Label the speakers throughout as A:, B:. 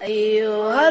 A: أيها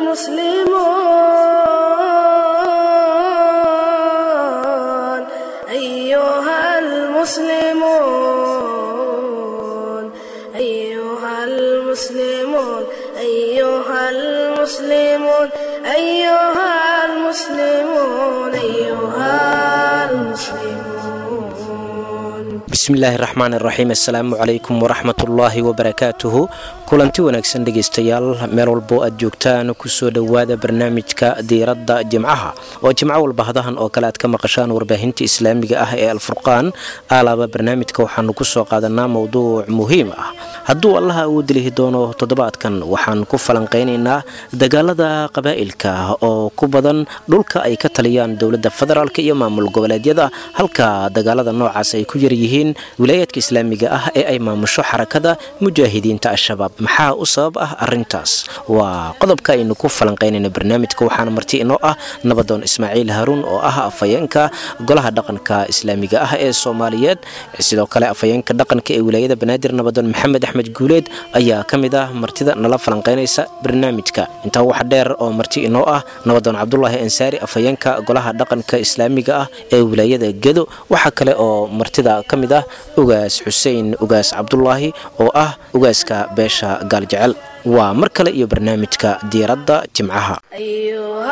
A: المسلمون أيها المسلمون أيها المسلمون أيها المسلمون أيها المسلمون أيها المسلمون
B: bismillaahi raxmaan iraxiim assalaamu calaykum waraxmatullaahi wabarakaatuhu kulanti wanaagsan dhegaystayaal meel walbo aad joogtaan kusoo dhowaada barnaamijka diiradda jimcaha oo jimco walba hadahan oo kale aad ka maqashaan warbaahinta islaamiga ah ee alfurqaan alaaba barnaamijka waxaanu kusoo qaadanaa mowduuc muhiim ah hadduu allaha uu dilihi doono toddobaadkan waxaan ku falanqaynaynaa dagaalada qabaa'ilka oo ku badan dhulka ay ka taliyaan dowladda federaalk iyo maamul goboleedyada halka dagaalada noocaas ay ku yaryihiin wilaayaadka islaamiga ah ee ay maamusho xarakada mujaahidiinta al-shabaab maxaa u sabab ah arintaas waa qodobka aynu ku falanqaynayna barnaamijka waxaana marti inoo ah nabadoon ismaaciil haruun oo ah afhayeenka golaha dhaqanka islaamiga ah ee soomaaliyeed sidoo kale afhayeenka dhaqanka ee wilaayada banaadir nabadoon maxamed axmed guuleed ayaa ka mid ah martida nala falanqaynaysa barnaamijka intaa waxa dheer oo marti inoo ah nabadoon cabdulaahi ansaari afhayeenka golaha dhaqanka islaamiga ah ee wilaayada gedo waxaa kale oo martida ka mid ah ugaas xuseen ugaas cabdulaahi oo ah ugaaska beesha gaaljecel waa mar kale iyo barnaamijka diiradda jimcaha
A: أيها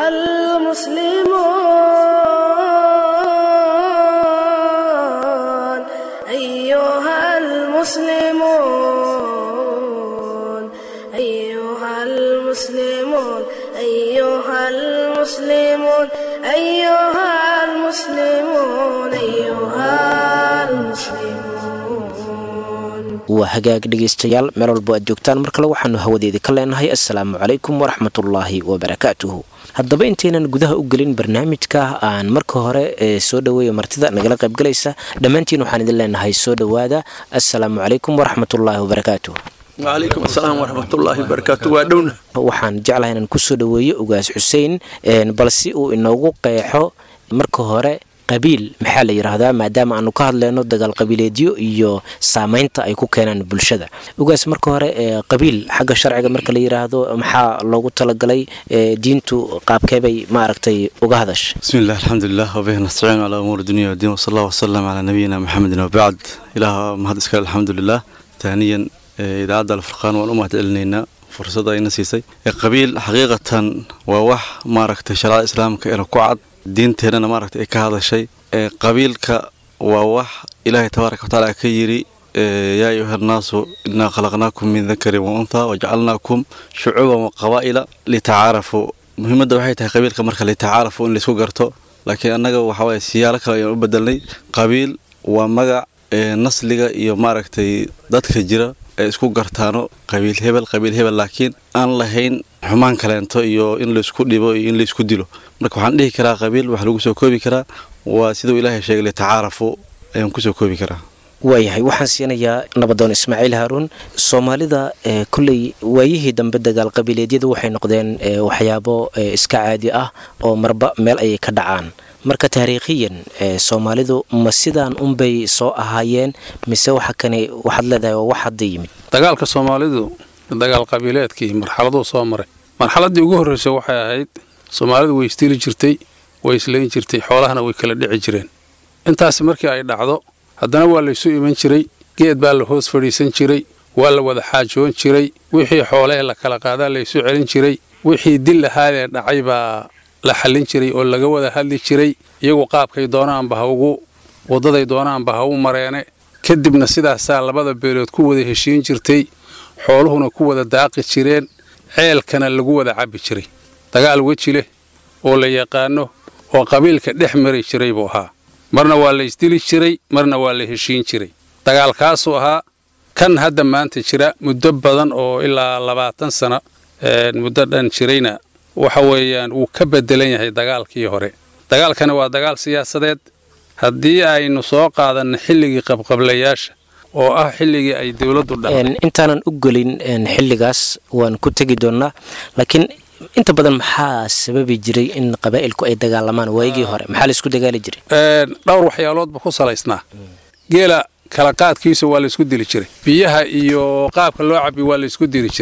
A: المسلمون أيها المسلمون أيها المسلمون أيها المسلمون أيها المسلمون أيها المسلمون
B: waa hagaag dhegaystayaal meel walbo aad joogtaan mar kale waxaanu hawadeedii ka leenahay assalaamu calaykum waraxmatullaahi wabarakaatuhu haddaba intaynan gudaha u gelin barnaamijka aan marka hore ee soo dhoweeya martida nagala qaybgalaysa dhammaantiin waxaan idin leenahay soo dhowaada assalaamu calaykum waraxmatullaahi wabarakaatuh
C: wacalaykum asalaam waraxmatullaahi wabarakaatu waa dhowna
B: waxaan jeclahay inaan kusoo dhoweeyo ugaas xuseen bal si uu inoogu qeexo marka hore qabiil maxaa la yidhaahdaa maadaama aanu ka hadlayno dagaal qabiileedyo iyo saameynta ay ku keenaan bulshada ugaas marka hore qabiil xagga sharciga marka la yidhaahdo maxaa loogu talagalay diintu qaabkeebay maaragtay uga hadasha
D: bismi illah alxamdulilah wabihi nastaciinu calaa umuuri dunya wadiin wasala allah wasalam calaa nabiyina maxamedin wabacd ilaah mahad iskale alxamdulilah taaniyan idaacadda alfurqaan waan u mahad celinaynaa fursada ayna siisay qabiil xaqiiqatan waa wax maaragtay shareecada islaamka ina ku cad diinteennana maaragtay ay ka hadashay qabiilka waa wax ilaahay tabaaraka watacaala ka yidhi yaa ayuha annaasu innaa khalaqnaakum min dakarin wa unthaa wajacalnaakum shucuuban wa qabaa'ila litacaarafuu muhiimadda waxay tahay qabiilka marka litacaarafu in laysku garto laakiin annaga waxawaaye siyaalo kale ayaan u bedelnay qabiil waa magac nasliga iyo maaragtay dadka jira ay isku gartaano qabiil hebel qabiil hebel laakiin aan lahayn xumaan kaleento iyo in laysku dhibo iyo in laysku dilo marka waxaan dhihi karaa qabiil wax lagu soo koobi karaa waa siduu ilaahay sheegay litacaarafu ayaan kusoo koobi karaa
B: waayahay waxaan siinayaa nabadoon ismaaciil haaruun soomaalida kolley waayihii dambe dagaal qabiileedyadu waxay noqdeen waxyaabo iska caadi ah oo marba meel ayay ka dhacaan marka taariikhiyan soomaalidu ma sidaan unbay soo ahaayeen mise waxa kani waxaad leedahay waa wax hadda yimid
E: dagaalka soomaalidu dagaal qabiileedkii marxaladuu soo maray marxaladdii ugu horreysay waxay ahayd soomaalidu way isdili jirtay way islayn jirtay xoolahana way kala dhici jireen intaasi markii ay dhacdo haddana waa laysu iman jiray geed baa la hoos fadhiisan jiray waa la wada xaajoon jiray wixii xoolahee la kala qaadaa laysu celin jiray wixii dil ahaadee dhacay baa la xallin jiray oo laga wada hadli jiray iyagu qaabkay doonaanba ha ugu waddaday doonaanba ha u mareene kadibna sidaasaa labada beelood ku wada heshiin jirtay xooluhuna ku wada daaqi jireen ceelkana lagu wada cabbi jiray dagaal weji leh oo la yaqaano oo qabiilka dhex mari jiray buu ahaa marna waa la isdili jiray marna waa la heshiin jiray dagaalkaasuu ahaa kan hadda maanta jira muddo badan oo ilaa labaatan sano muddo dhan jirayna waxa weeyaan wuu ka bedelan yahay dagaalkii hore dagaalkani waa dagaal siyaasadeed haddii aynu soo qaadanno xilligii qabqablayaasha oo ah xilligii ay dowladdu dhacday
B: intaanan u gelin xilligaas waan ku tegi doonnaa laakiin inta badan maxaa sababi jiray in qabaa'ilku ay dagaalamaan waayigii hore maxaa laisku dagaali jiray
E: dhowr waxyaaloodba ku salaysnaa geela kala qaadkiisa waa laysku dili jiray biyaha iyo qaabka loo cabi waa laysku dili jiray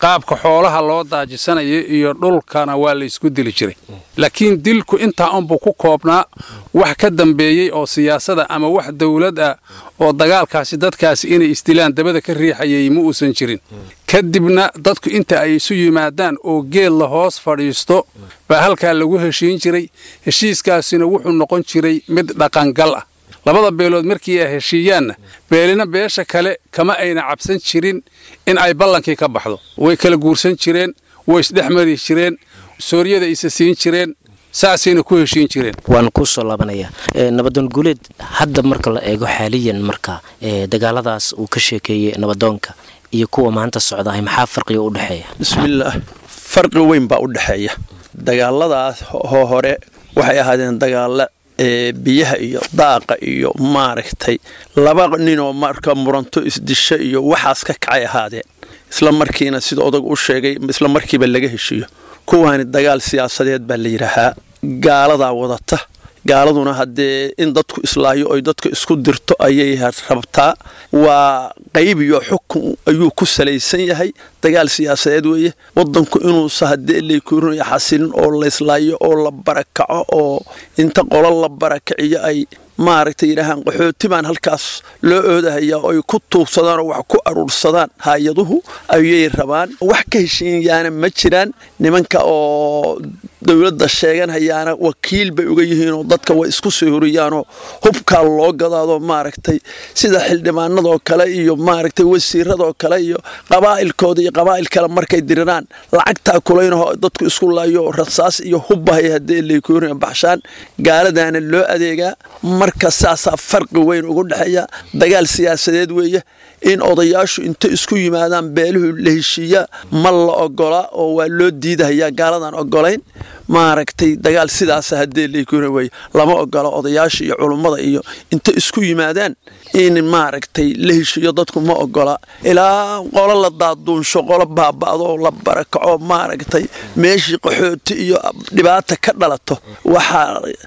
E: qaabka xoolaha loo daajisanayo iyo dhulkana waa la isku dili jiray laakiin dilku intaa unbuu ku koobnaa wax ka dambeeyey oo siyaasada ama wax dawlad ah oo dagaalkaasi dadkaasi inay isdilaan dabada ka riixayay ma uusan jirin kadibna dadku inta ay isu yimaadaan oo geed la hoos fadhiisto baa halkaa lagu heshiin jiray heshiiskaasina wuxuu noqon jiray mid dhaqangal ah labada beelood markii ay heshiiyaanna beelina beesha kale kama ayna cabsan jirin in ay ballankii ka baxdo way kala guursan jireen way isdhex mari jireen sooryada isa siin jireen saasayna ku heshiin jireen
B: waan kuu soo laabanayaa nabadoon guuleed hadda marka la eego xaaliyan marka dagaaladaas uu ka sheekeeyey nabadoonka iyo kuwa maanta socdahay maxaa farqiga u dhexeeya
C: bismillaah farqi weyn baa u dhexeeya dagaaladaas hoo hore waxay ahaadeen dagaalla ee biyaha iyo daaqa iyo maaragtay laba ninoo marka muranto isdisho iyo waxaas ka kacay ahaadeen isla markiina sida odag u sheegay isla markiiba laga heshiiyo kuwaani dagaal siyaasadeed baa la yidhaahaa gaaladaa wadata gaaladuna haddee in dadku islaayo oy dadka isku dirto ayay rabtaa waa qayb iyo xukun ayuu ku salaysan yahay dagaal siyaasadeed weeye wadanku inuusa haddee laykurinaya xasilin oo layslaayo oo la barakaco oo inta qolo la barakaciyo ay maaragtay yidhaahaan qaxooti baan halkaas loo oodahayaa oo ay ku tuugsadaan oo wax ku aruursadaan hay-aduhu ayay rabaan wax ka heshiiyaana ma jiraan nimanka oo dowladda sheeganhayaana wakiil bay uga yihiinoo dadka way isku soo horiyaanoo hubkaa loo gadaadoo maaragtay sida xildhibaanadoo kale iyo maaragtay wasiiradoo kale iyo qabaa'ilkooda iyo qabaa'il kale markay diriraan lacagtaa kulaynahoo dadku isku laayo rasaas iyo hubbahay haddee laykoorina baxshaan gaaladaana loo adeegaa marka saasaa farqi weyn ugu dhexeeya dagaal siyaasadeed weeye in odayaashu inta isku yimaadaan beeluhu la heshiiya ma la ogola oo waa loo diidahayaa gaaladan ogolayn maaragtay dagaal sidaasa haddee laykuna wey lama ogola odayaasha iyo culummada iyo inta isku yimaadaan in maaragtay la heshiiyo dadku ma ogola ilaa qolo la daaduunsho qolo baaba'doo la barakaco maaragtay meeshii qaxooti iyo dhibaata ka dhalato waxaa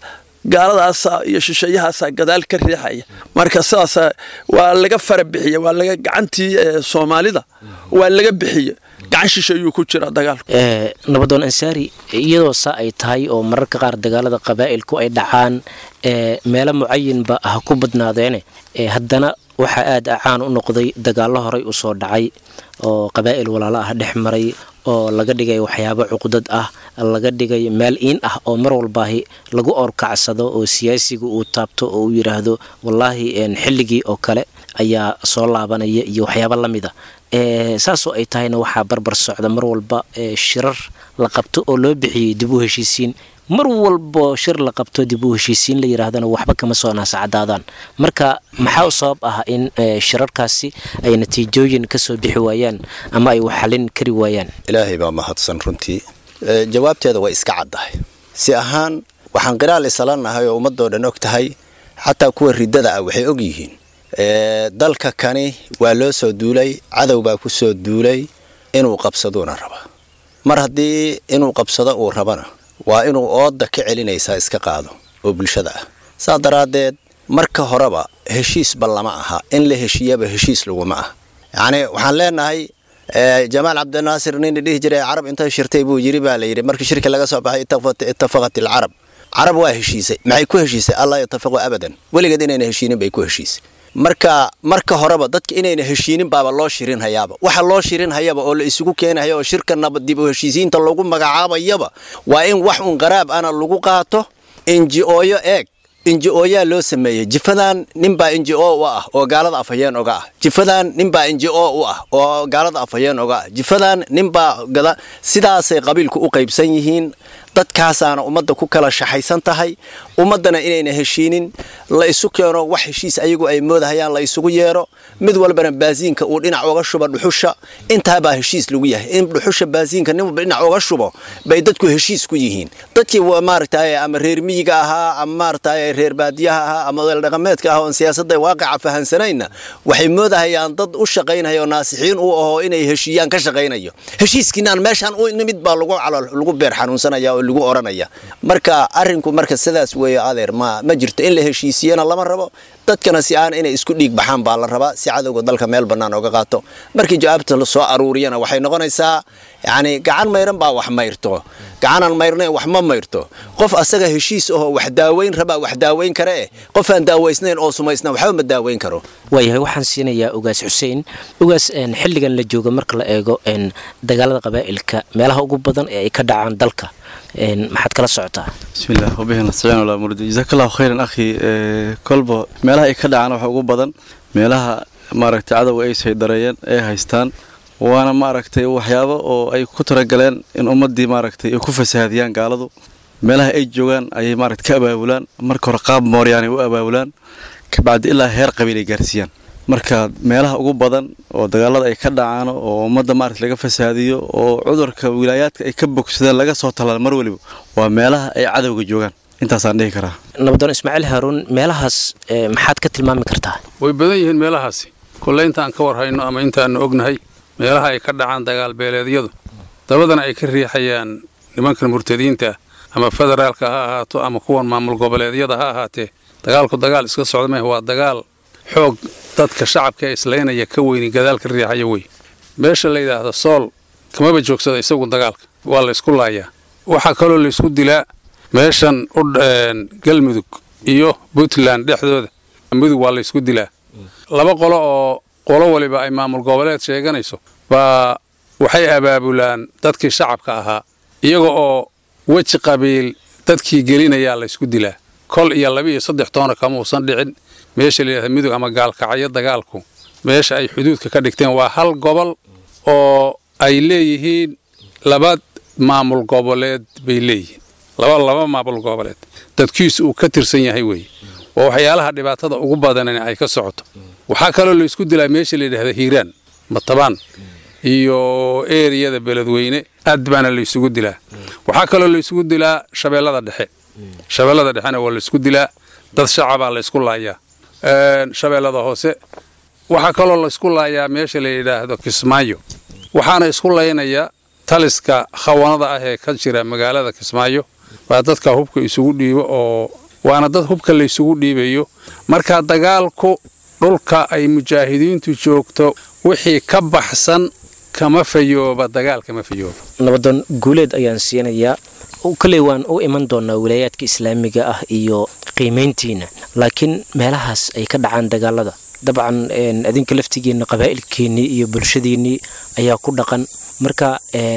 C: gaaladaasa iyo shisheeyahaasaa gadaal ka riixaya marka sidaas waa laga fara bixiya waa laga gacantii soomaalida waa laga bixiya gacan shisheeyuu ku jira dagaalku
B: nabadoon ansaari iyadoo saa ay tahay oo mararka qaar dagaalada qabaa'ilku ay dhacaan meelo mucayinba ha ku badnaadeene haddana waxaa aad caan u noqday dagaallo horay u soo dhacay oo qabaa'il walaalo ah dhex maray oo laga dhigay waxyaabo cuqdad ah laga dhigay meel iin ah oo mar walbaahi lagu orkacsado oo siyaasiga uu taabto oo uu yidhaahdo wallaahi xilligii oo kale ayaa soo laabanaya iyo waxyaabo la mida saasoo ay tahayna waxaa barbar socda mar walba shirar la qabto oo loo bixiyey dib u heshiisiin mar walbo shir la qabto dib u heshiisiin la yidhaahdana waxba kama soo naasacadaadaan marka maxaa u sabab ah in shirarkaasi ay natiijooyin ka soo bixi waayaan ama ay waxxalin kari waayaan
F: ilaahay baa mahadsan runtii jawaabteeda way iska caddahay si ahaan waxaan qiraal isalanahay oo ummadoo dhan og tahay xataa kuwa riddada ah waxay og yihiin dalka kani waa loo soo duulay cadow baa ku soo duulay inuu qabsaduuna raba mar haddii inuu qabsado uu rabana waa inuu ooda ka celinaysaa iska qaado oo bulshada ah saa daraaddeed marka horeba heshiisba lama aha in la heshiiyaba heshiis laguma ah yacnii waxaan leenahay jamaal cabdinaasir nin dhihi jiray carab intay shirtay buu yiri baa la yidhi markii shirki laga soo baxay ittafaqat alcarab carab waa heshiisay maxay ku heshiisay allah yatafaqu abadan weligeed inayna heshiinin bay ku heshiisay marka marka horeba dadka inayna heshiinin baaba loo shirin hayaaba waxa loo shirin hayaba oo la isugu keenahaya oo shirka nabad dib u heshiisiinta lagu magacaabayaba waa in wax un qaraab ana lagu qaato inji-ooyo eeg inji-ooyaa loo sameeyey jifadan ninbaa inji-o u ah oo gaalada afhayeen oga ah jifadan ninbaa inji-o u ah oo gaalada afhayeen oga ah jifadan ninbaa gada sidaasay qabiilku u qaybsan yihiin dadkaasaana ummadda ku kala shaxaysan tahay ummaddana inayna heshiinin la isu keeno wax heshiis ayagu ay moodahayaan la isugu yeero mid walbana baasiinka uu dhinac oga shubo dhuxusha intaabaa heshiis lagu yahay in dhuxusha baasiinka nin walba dhinac oga shubo bay dadku heshiis ku yihiin dadkii maaragtay ama reer miyiga ahaa ama maaragtay reer baadiyaha ahaa ama odeeldhaqameedka ah oon siyaasadda waaqica fahansanayna waxay moodahayaan dad u shaqaynaya oo naasixiin u ahoo inay heshiiyaan ka shaqaynayo heshiiskiinaan meeshaan u nimid baa lagu beer xanuunsanaya oo lagu odhanaya marka arrinku marka sidaas weeye adeer ma ma jirto in la heshiisiyana lama rabo dadkana si aan inay isku dhiig baxaan baa la rabaa si cadowga dalka meel bannaan oga qaato markii jawaabta la soo aruuriyana waxay noqonaysaa yacni gacan mayran baa wax mayrto gacanaan mayrnayn wax ma mayrto qof asaga heshiis ahoo wax daaweyn rabaa wax daaweyn kare eh qof aan daaweysnayn oo sumaysna waxba ma daaweyn karo
B: waayahay waxaan siinayaa ugaas xuseen ugaas xilligan la jooga marka la eego dagaalada qabaa'ilka meelaha ugu badan ee ay ka dhacaan dalka maxaad kala socotaa
D: bismillaah wabihi nastaciin walaa murdi jazakallahu khayran akhi kolba meelaha ay ka dhacaan waxa ugu badan meelaha maaragtay cadowga ay saydareeyeen ay haystaan waana maaragtay waxyaabo oo ay ku talagaleen in ummaddii maaragtay ay ku fasahaadiyaan gaaladu meelaha ay joogaan ayay maaragtay ka abaabulaan marka hore qaab mooryaanay u abaabulaan kabacdi ilaa heer qabiil ay gaarsiiyaan marka meelaha ugu badan oo dagaalada ay ka dhacaan oo ummadda maaragta laga fasaadiyo oo cudurka wilaayaadka ay ka bogsadeen laga soo tallaal mar weliba waa meelaha ay cadowga joogaan intaasaan dhihi karaa
B: nabadoon ismaaciil haaruun meelahaas maxaad ka tilmaami kartaa
E: way badan yihiin meelahaasi kolle intaan ka war hayno ama intaannu ognahay meelaha ay ka dhacaan dagaal beeleedyadu dabadana ay ka riixayaan nimankan murtadiinta ah ama federaalka ha ahaato ama kuwan maamul goboleedyada ha ahaatee dagaalku dagaal iska socda mah waa dagaal xoog dadka shacabka ee islaynaya ka weyni gadaal ka riixaya wey meesha la yidhaahdo sool kamaba joogsada isagu dagaalka waa la ysku laayaa waxaa kaloo la ysku dilaa meeshan u galmudug iyo puntland dhexdooda mudug waa la ysku dilaa laba qolo oo qolo waliba ay maamul goboleed sheeganayso baa waxay abaabulaan dadkii shacabka ahaa iyaga oo weji qabiil dadkii gelinayaa la ysku dilaa kol iyo laba iyo saddex toona kama uusan dhicin meesha layidhahda midug ama gaalkacyo dagaalku meesha ay xuduudka ka dhigteen waa hal gobol oo ay leeyihiin laba maamul goboleed bay leeyihiin laba laba maamul goboleed dadkiisu uu ka tirsan yahay weeye waa waxyaalaha dhibaatada ugu badanani ay ka socoto waxaa kaloo la isku dilaa meesha layidhahda hiiraan matabaan iyo eriyada beledweyne aad baana la isugu dilaa waxaa kaloo la isugu dilaa shabeellada dhexe shabeellada dhexena waa la isku dilaa dad shacabaa la ysku laayaa shabeellada hoose waxaa kaloo la ysku laayaa meesha la yidhaahdo kismaayo waxaana isku laynaya taliska khawanada ah ee ka jira magaalada kismaayo baa dadka hubka isugu dhiibo oo waana dad hubka la ysugu dhiibayo marka dagaalku dhulka ay mujaahidiintu joogto wixii ka baxsan kama fayooba dagaal kama fayooba
B: nabadoon guuleed ayaan siinayaa koley waan u iman doonaa wilaayaadka islaamiga ah iyo qiimayntiina laakiin meelahaas ay ka dhacaan dagaalada dabcan adinka laftigiina qabaa'ilkeennii iyo bulshadiinnii ayaa ku dhaqan marka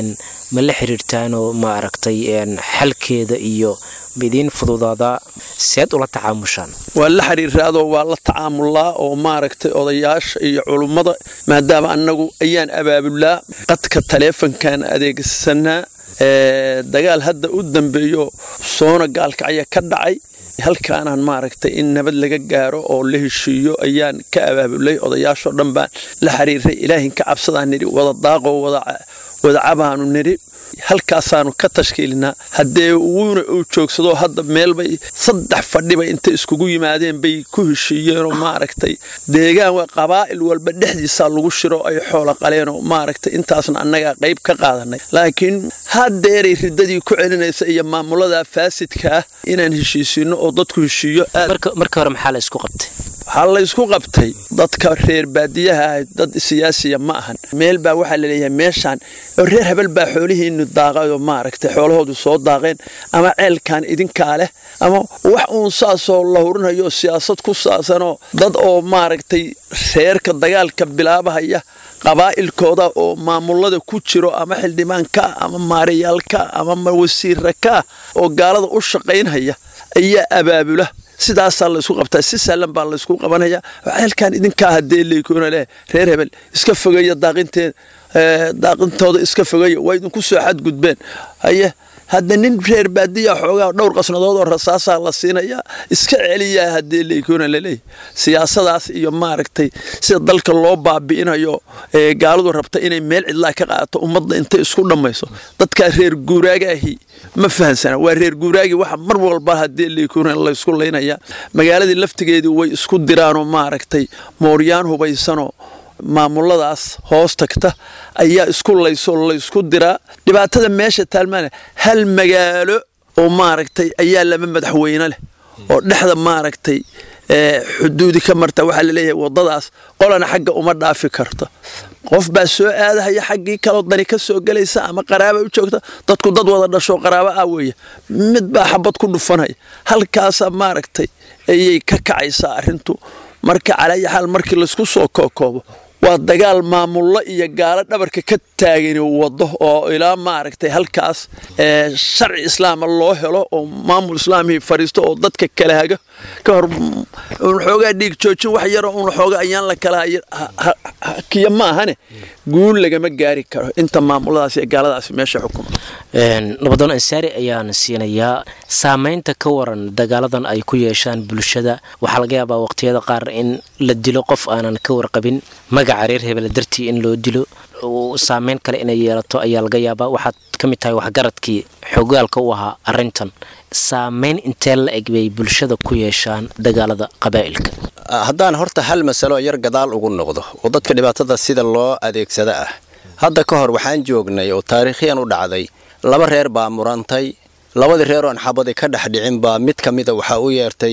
B: ma la xiriirtaanoo ma aragtay xalkeeda iyo maidiin fududaadaa seed ula tacaamushaan
C: waa la xiriiraadoo waa la tacaamulaa oo maaragtay odayaasha iyo culummada maadaama annagu ayaan abaabulaa qadka taleefonkan adeegsanaa dagaal hadda u dambeeyo soona gaalkacya ka dhacay halkaanaan maaragtay in nabad laga gaaro oo la heshiiyo ayaan ka abaabulay odayaashoo dhan baan la xiriiray ilaahin ka cabsadaan nidhi wada daaqoo wada cabaanu nidhi halkaasaanu ka tashkiilinaa haddee wuuna uu joogsado hadda meelbay saddex fadhiba intay iskugu yimaadeen bay ku heshiiyeenoo maaragtay deegaan waa qabaa'il walba dhexdiisaa lagu shiro ay xoolo qaleenoo maaragtay intaasna annagaa qayb ka qaadanay laakiin haddeeray riddadii ku celinaysa iyo maamulada faasidka ah inaan heshiisiinno oo dadku heshiiyo
B: marka hore maxaa la isku qabtay
C: waxaa la ysku qabtay dadka reer baadiyaha ah dad siyaasiya ma ahan meel baa waxaa laleeyahay meeshaan oo reer habel baa xoolihiinu daaqayoo maaragtay xoolahoodu soo daaqeen ama ceelkan idinkaa leh ama wax uun saasoo la hurinayo siyaasad ku saabsanoo dad oo maaragtay reerka dagaalka bilaabahaya qabaa'ilkooda oo maamulada ku jiro ama xildhibaanka ama maarayaalka ama wasiira ka oo gaalada u shaqaynhaya ayaa abaabula sidaasaa la isku qabtaa si sahlan baa la isku qabanaya ceelkan idinkaa haddee leykona leh reer hebel iska fogeeya daaqinteen daaqintooda iska fogeeya waa idinku soo xadgudbeen haye hadda nin reer baadiya xoogaa dhowr qasnadood oo rasaasaa la siinayaa iska celiyaa haddee leykona laleeyahy siyaasadaas iyo maaragtay sida dalka loo baabi'inayo gaaladu rabta inay meel cidlaa ka qaadato ummadda intay isku dhammayso dadkaa reer guuraagaahi ma fahansana waa reer guuraagi waxa mar walba haddee leykona laysku laynaya magaaladii laftigeedii way isku diraanoo maaragtay mooryaan hubaysanoo maamuladaas hoos tagta ayaa isku layso laysku diraa dhibaatada meesha taalmaana hal magaalo oo maaragtay ayaa laba madaxweyne leh oo dhexda maaragtay xuduudi ka marta waxaa laleeyahay wadadaas qolana xagga uma dhaafi karto qof baa soo aadahaya xaggii kaloo dani ka soo gelaysa ama qaraaba u joogta dadku dad wada dhasho qaraabo ah weeye mid baa xabad ku dhufanaya halkaasa maaragtay ayay ka kacaysaa arrintu marka calaayi xaal markii laysku soo kookoobo waa dagaal maamullo iyo gaalo dhabarka ka taagani wado oo ilaa maaragtay halkaas sharci islaama loo helo oo maamul islaamii fadhiisto oo dadka kala haga ka hor un xoogaa dhiig joojin wax yaroo un xooga ayaan la kala hakiya maahane guul lagama gaari karo inta maamuladaas iyo gaaladaasi meesha xukuma
B: nabadoon ansaari ayaan siinayaa saamaynta ka waran dagaaladan ay ku yeeshaan bulshada waxaa laga yaabaa waqtiyada qaar in la dilo qof aanan ka warqabin magaca reer hebela dartii in loo dilo saameyn kale inay yeelato ayaa laga yaabaa waxaad ka mid tahay waxgaradkii xogaalka u ahaa arintan saameyn intee la eg bay bulshada ku yeeshaan dagaalada qabaa'ilka
F: haddaan horta hal masalo yar gadaal ugu noqdo oo dadka dhibaatada sida loo adeegsada ah hadda ka hor waxaan joognay oo taariikhiyan u dhacday laba reer baa murantay labadii reer oon xabadi ka dhex dhicin baa mid ka mida waxaa u yeertay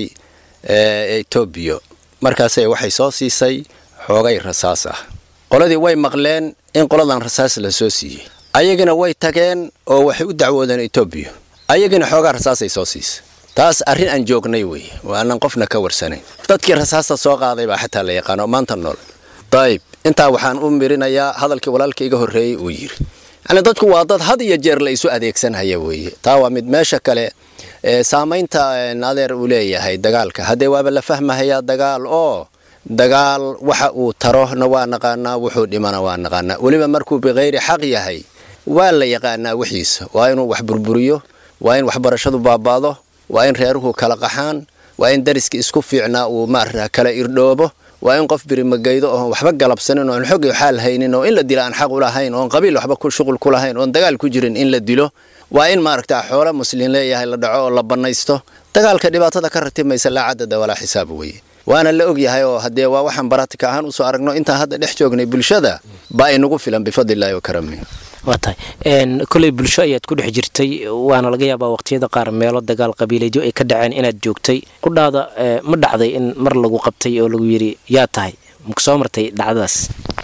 F: etoobiya markaase waxay soo siisay xoogay rasaas ah qoladii way maqleen in qoladan rasaas la soo siiyey ayagina way tageen oo waxay u dacwoodeen etoobiya ayagina xoogaa rasaasay soo siisay taas arrin aan joognay weeye oo aanan qofna ka warsanayn dadkii rasaasta soo qaaday baa xataa la yaqaano maanta nool dayib intaa waxaan u mirinayaa hadalkii walaalka iga horreeyey uu yidhi yacni dadku waa dad had iyo jeer la isu adeegsanhaya weeye taa waa mid meesha kale saamaynta adeer uu leeyahay dagaalka haddee waaba la fahmahayaa dagaal oo dagaal waxa uu tarona waa naqaanaa wuxuu dhimana waa naqaanaa weliba markuu bikayri xaq yahay waa la yaqaanaa wixiisa waa inuu wax burburiyo waa in waxbarashadu baabaado waa in reeruhu kala qaxaan waa in dariska isku fiicnaa uu maarata kala irdhoobo waa in qof birimagaydo oon waxba galabsanin oon xog xaal haynin oo in la dilo aan xaq ulahayn oon qabiil waxba shuqul ku lahayn oon dagaal ku jirin in la dilo waa in maaragta xoolo muslin leeyahay la dhaco oo la bannaysto dagaalka dhibaatada ka ratimaysa laa cadada walaa xisaab weeye waana la og yahay oo haddee waa waxaan baratika ahaan usoo aragno intaan hadda dhex joognay bulshada baa inagu filan bifadlillahi wa karami
B: waa tahay koley bulsho ayaad ku dhex jirtay waana laga yaabaa waqtiyada qaar meelo dagaal qabiileedyo ay ka dhaceen inaad joogtay qudhaada ma dhacday in mar lagu qabtay oo lagu yidhi yaa tahay maku soo martay dhacdadaas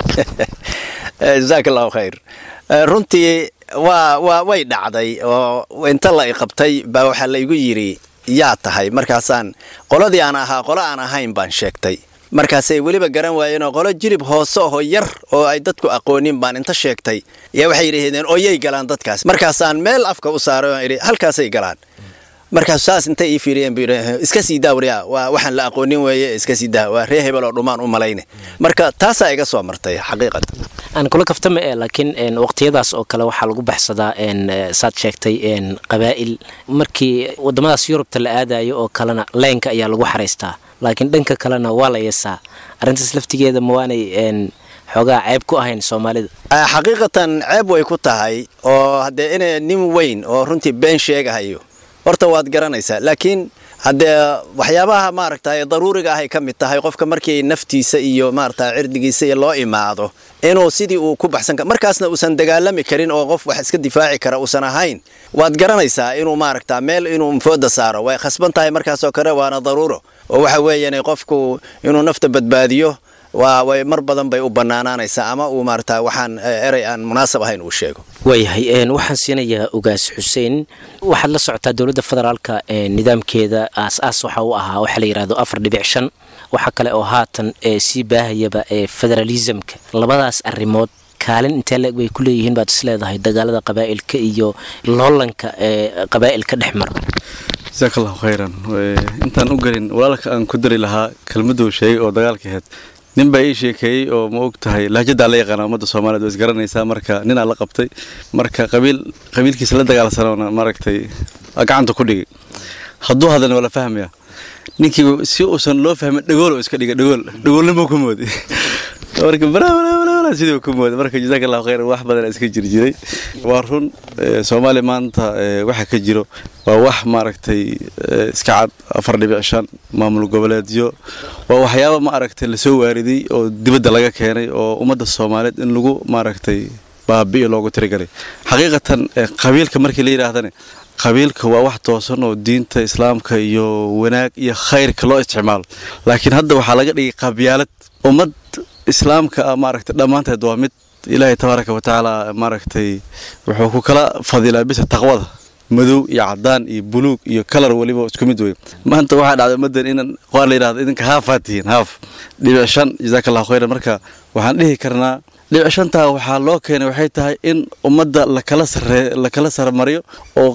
F: jasaak allahu khayr runtii waa waa way dhacday oo inta la i qabtay baa waxaa la igu yidhi yaa tahay markaasaan qoladii aan ahaa qolo aan ahayn baan sheegtay markaasay weliba garan waayeenoo qolo jilib hoose oo yar oo ay dadku aqoonin baan inta sheegtay yaa waxay yidhahdeen oyay galaan dadkaas markaasaan meel afka u saaray oon idhi halkaasay galaan markaas saas intay ii fiiriyeen buu yidhi iska sii daa waryaa waa waxaan la aqoonin weeye iska sii daa waa ree hebel oo dhumaan u malayne marka taasaa iga soo martay xaqiiqatan
B: aan kula kaftama e laakiin waqtiyadaas oo kale waxaa lagu baxsadaa saad sheegtay qabaa'il markii wadamadaas yurubta la aadayo oo kalena leenka ayaa lagu xaraystaa laakiin dhanka kalena waa la yeesaa arrintaas laftigeeda ma waanay xoogaa ceeb ku ahayn soomaalida
F: xaqiiqatan ceeb way ku tahay oo haddee inay nin weyn oo runtii been sheegahayo horta waad garanaysaa laakiin haddee waxyaabaha maaragtay daruuriga ahay ka mid tahay qofka markii naftiisa iyo maarata cirdigiisa iyo loo imaado inuu sidii uu ku baxsan karo markaasna uusan dagaalami karin oo qof wax iska difaaci kara uusan ahayn waad garanaysaa inuu maaragta meel inuu fooda saaro way khasban tahay markaasoo kale waana daruuro oo waxa weeyaan qofku inuu nafta badbaadiyo waa way mar badan bay u bannaanaanaysaa ama uu maarata waxaan erey aan munaasab ahayn uu sheego
B: waayahay waxaan siinayaa ugaas xuseen waxaad la socotaa dowladda federaalka nidaamkeeda aas-aas waxa u ahaa waxaa la yidhahdo afar dhibic shan waxaa kale oo haatan sii baahayaba federalismka labadaas arrimood kaalin intee leeg bay ku leeyihiin baad is leedahay dagaalada qabaa'ilka iyo loolanka ee qabaa'ilka dhex mara
D: jasaak allahu khayran intaan u gelin walaalka aan ku dari lahaa kelmaduu sheegay oo dagaalka ahayd nin baa ii sheekeeyey oo ma og tahay lahjaddaa la yaqaana ummadda soomaaliyed waa isgaranaysaa marka ninaa la qabtay marka qabiil qabiilkiisa la dagaalsanoona maaragtay gacanta ku dhigay hadduu hadlana waa la fahmaya ninkii si uusan loo fahmin dhagool oo iska dhigay dhagool dhagoolnimo ku mooday marka dhammaan sidii ku mooda marka jazaaka allahu khayran wax badan iska jiri jiray waa run soomaaliya maanta waxa ka jiro waa wax maaragtay iska cad afar dhibic shan maamul goboleedyo waa waxyaaba ma aragtay lasoo waariday oo dibadda laga keenay oo ummadda soomaaliyeed in lagu maaragtay baabi'i loogu tirigalay xaqiiqatan qabiilka markii la yidhaahdane qabiilka waa wax toosan oo diinta islaamka iyo wanaag iyo khayrka loo isticmaalo laakiin hadda waxaa laga dhigay qabyaalad ummad islaamka ah maaragtay dhammaanteed waa mid ilaahay tabaaraka wa tacaala maaragtay wuxuu ku kala fadilaa bisa taqwada madow iyo cadaan iyo buluug iyo kalar weliba isku mid wey maanta waxaa dhacday ummaddan inan qaar la yidhahdo idinka haafaad tihiin haaf dhibic shan jazaaka allahu khayran marka waxaan dhihi karnaa dhibic shantaa waxaa loo keenay waxay tahay in ummadda lakala saree lakala sarmariyo oo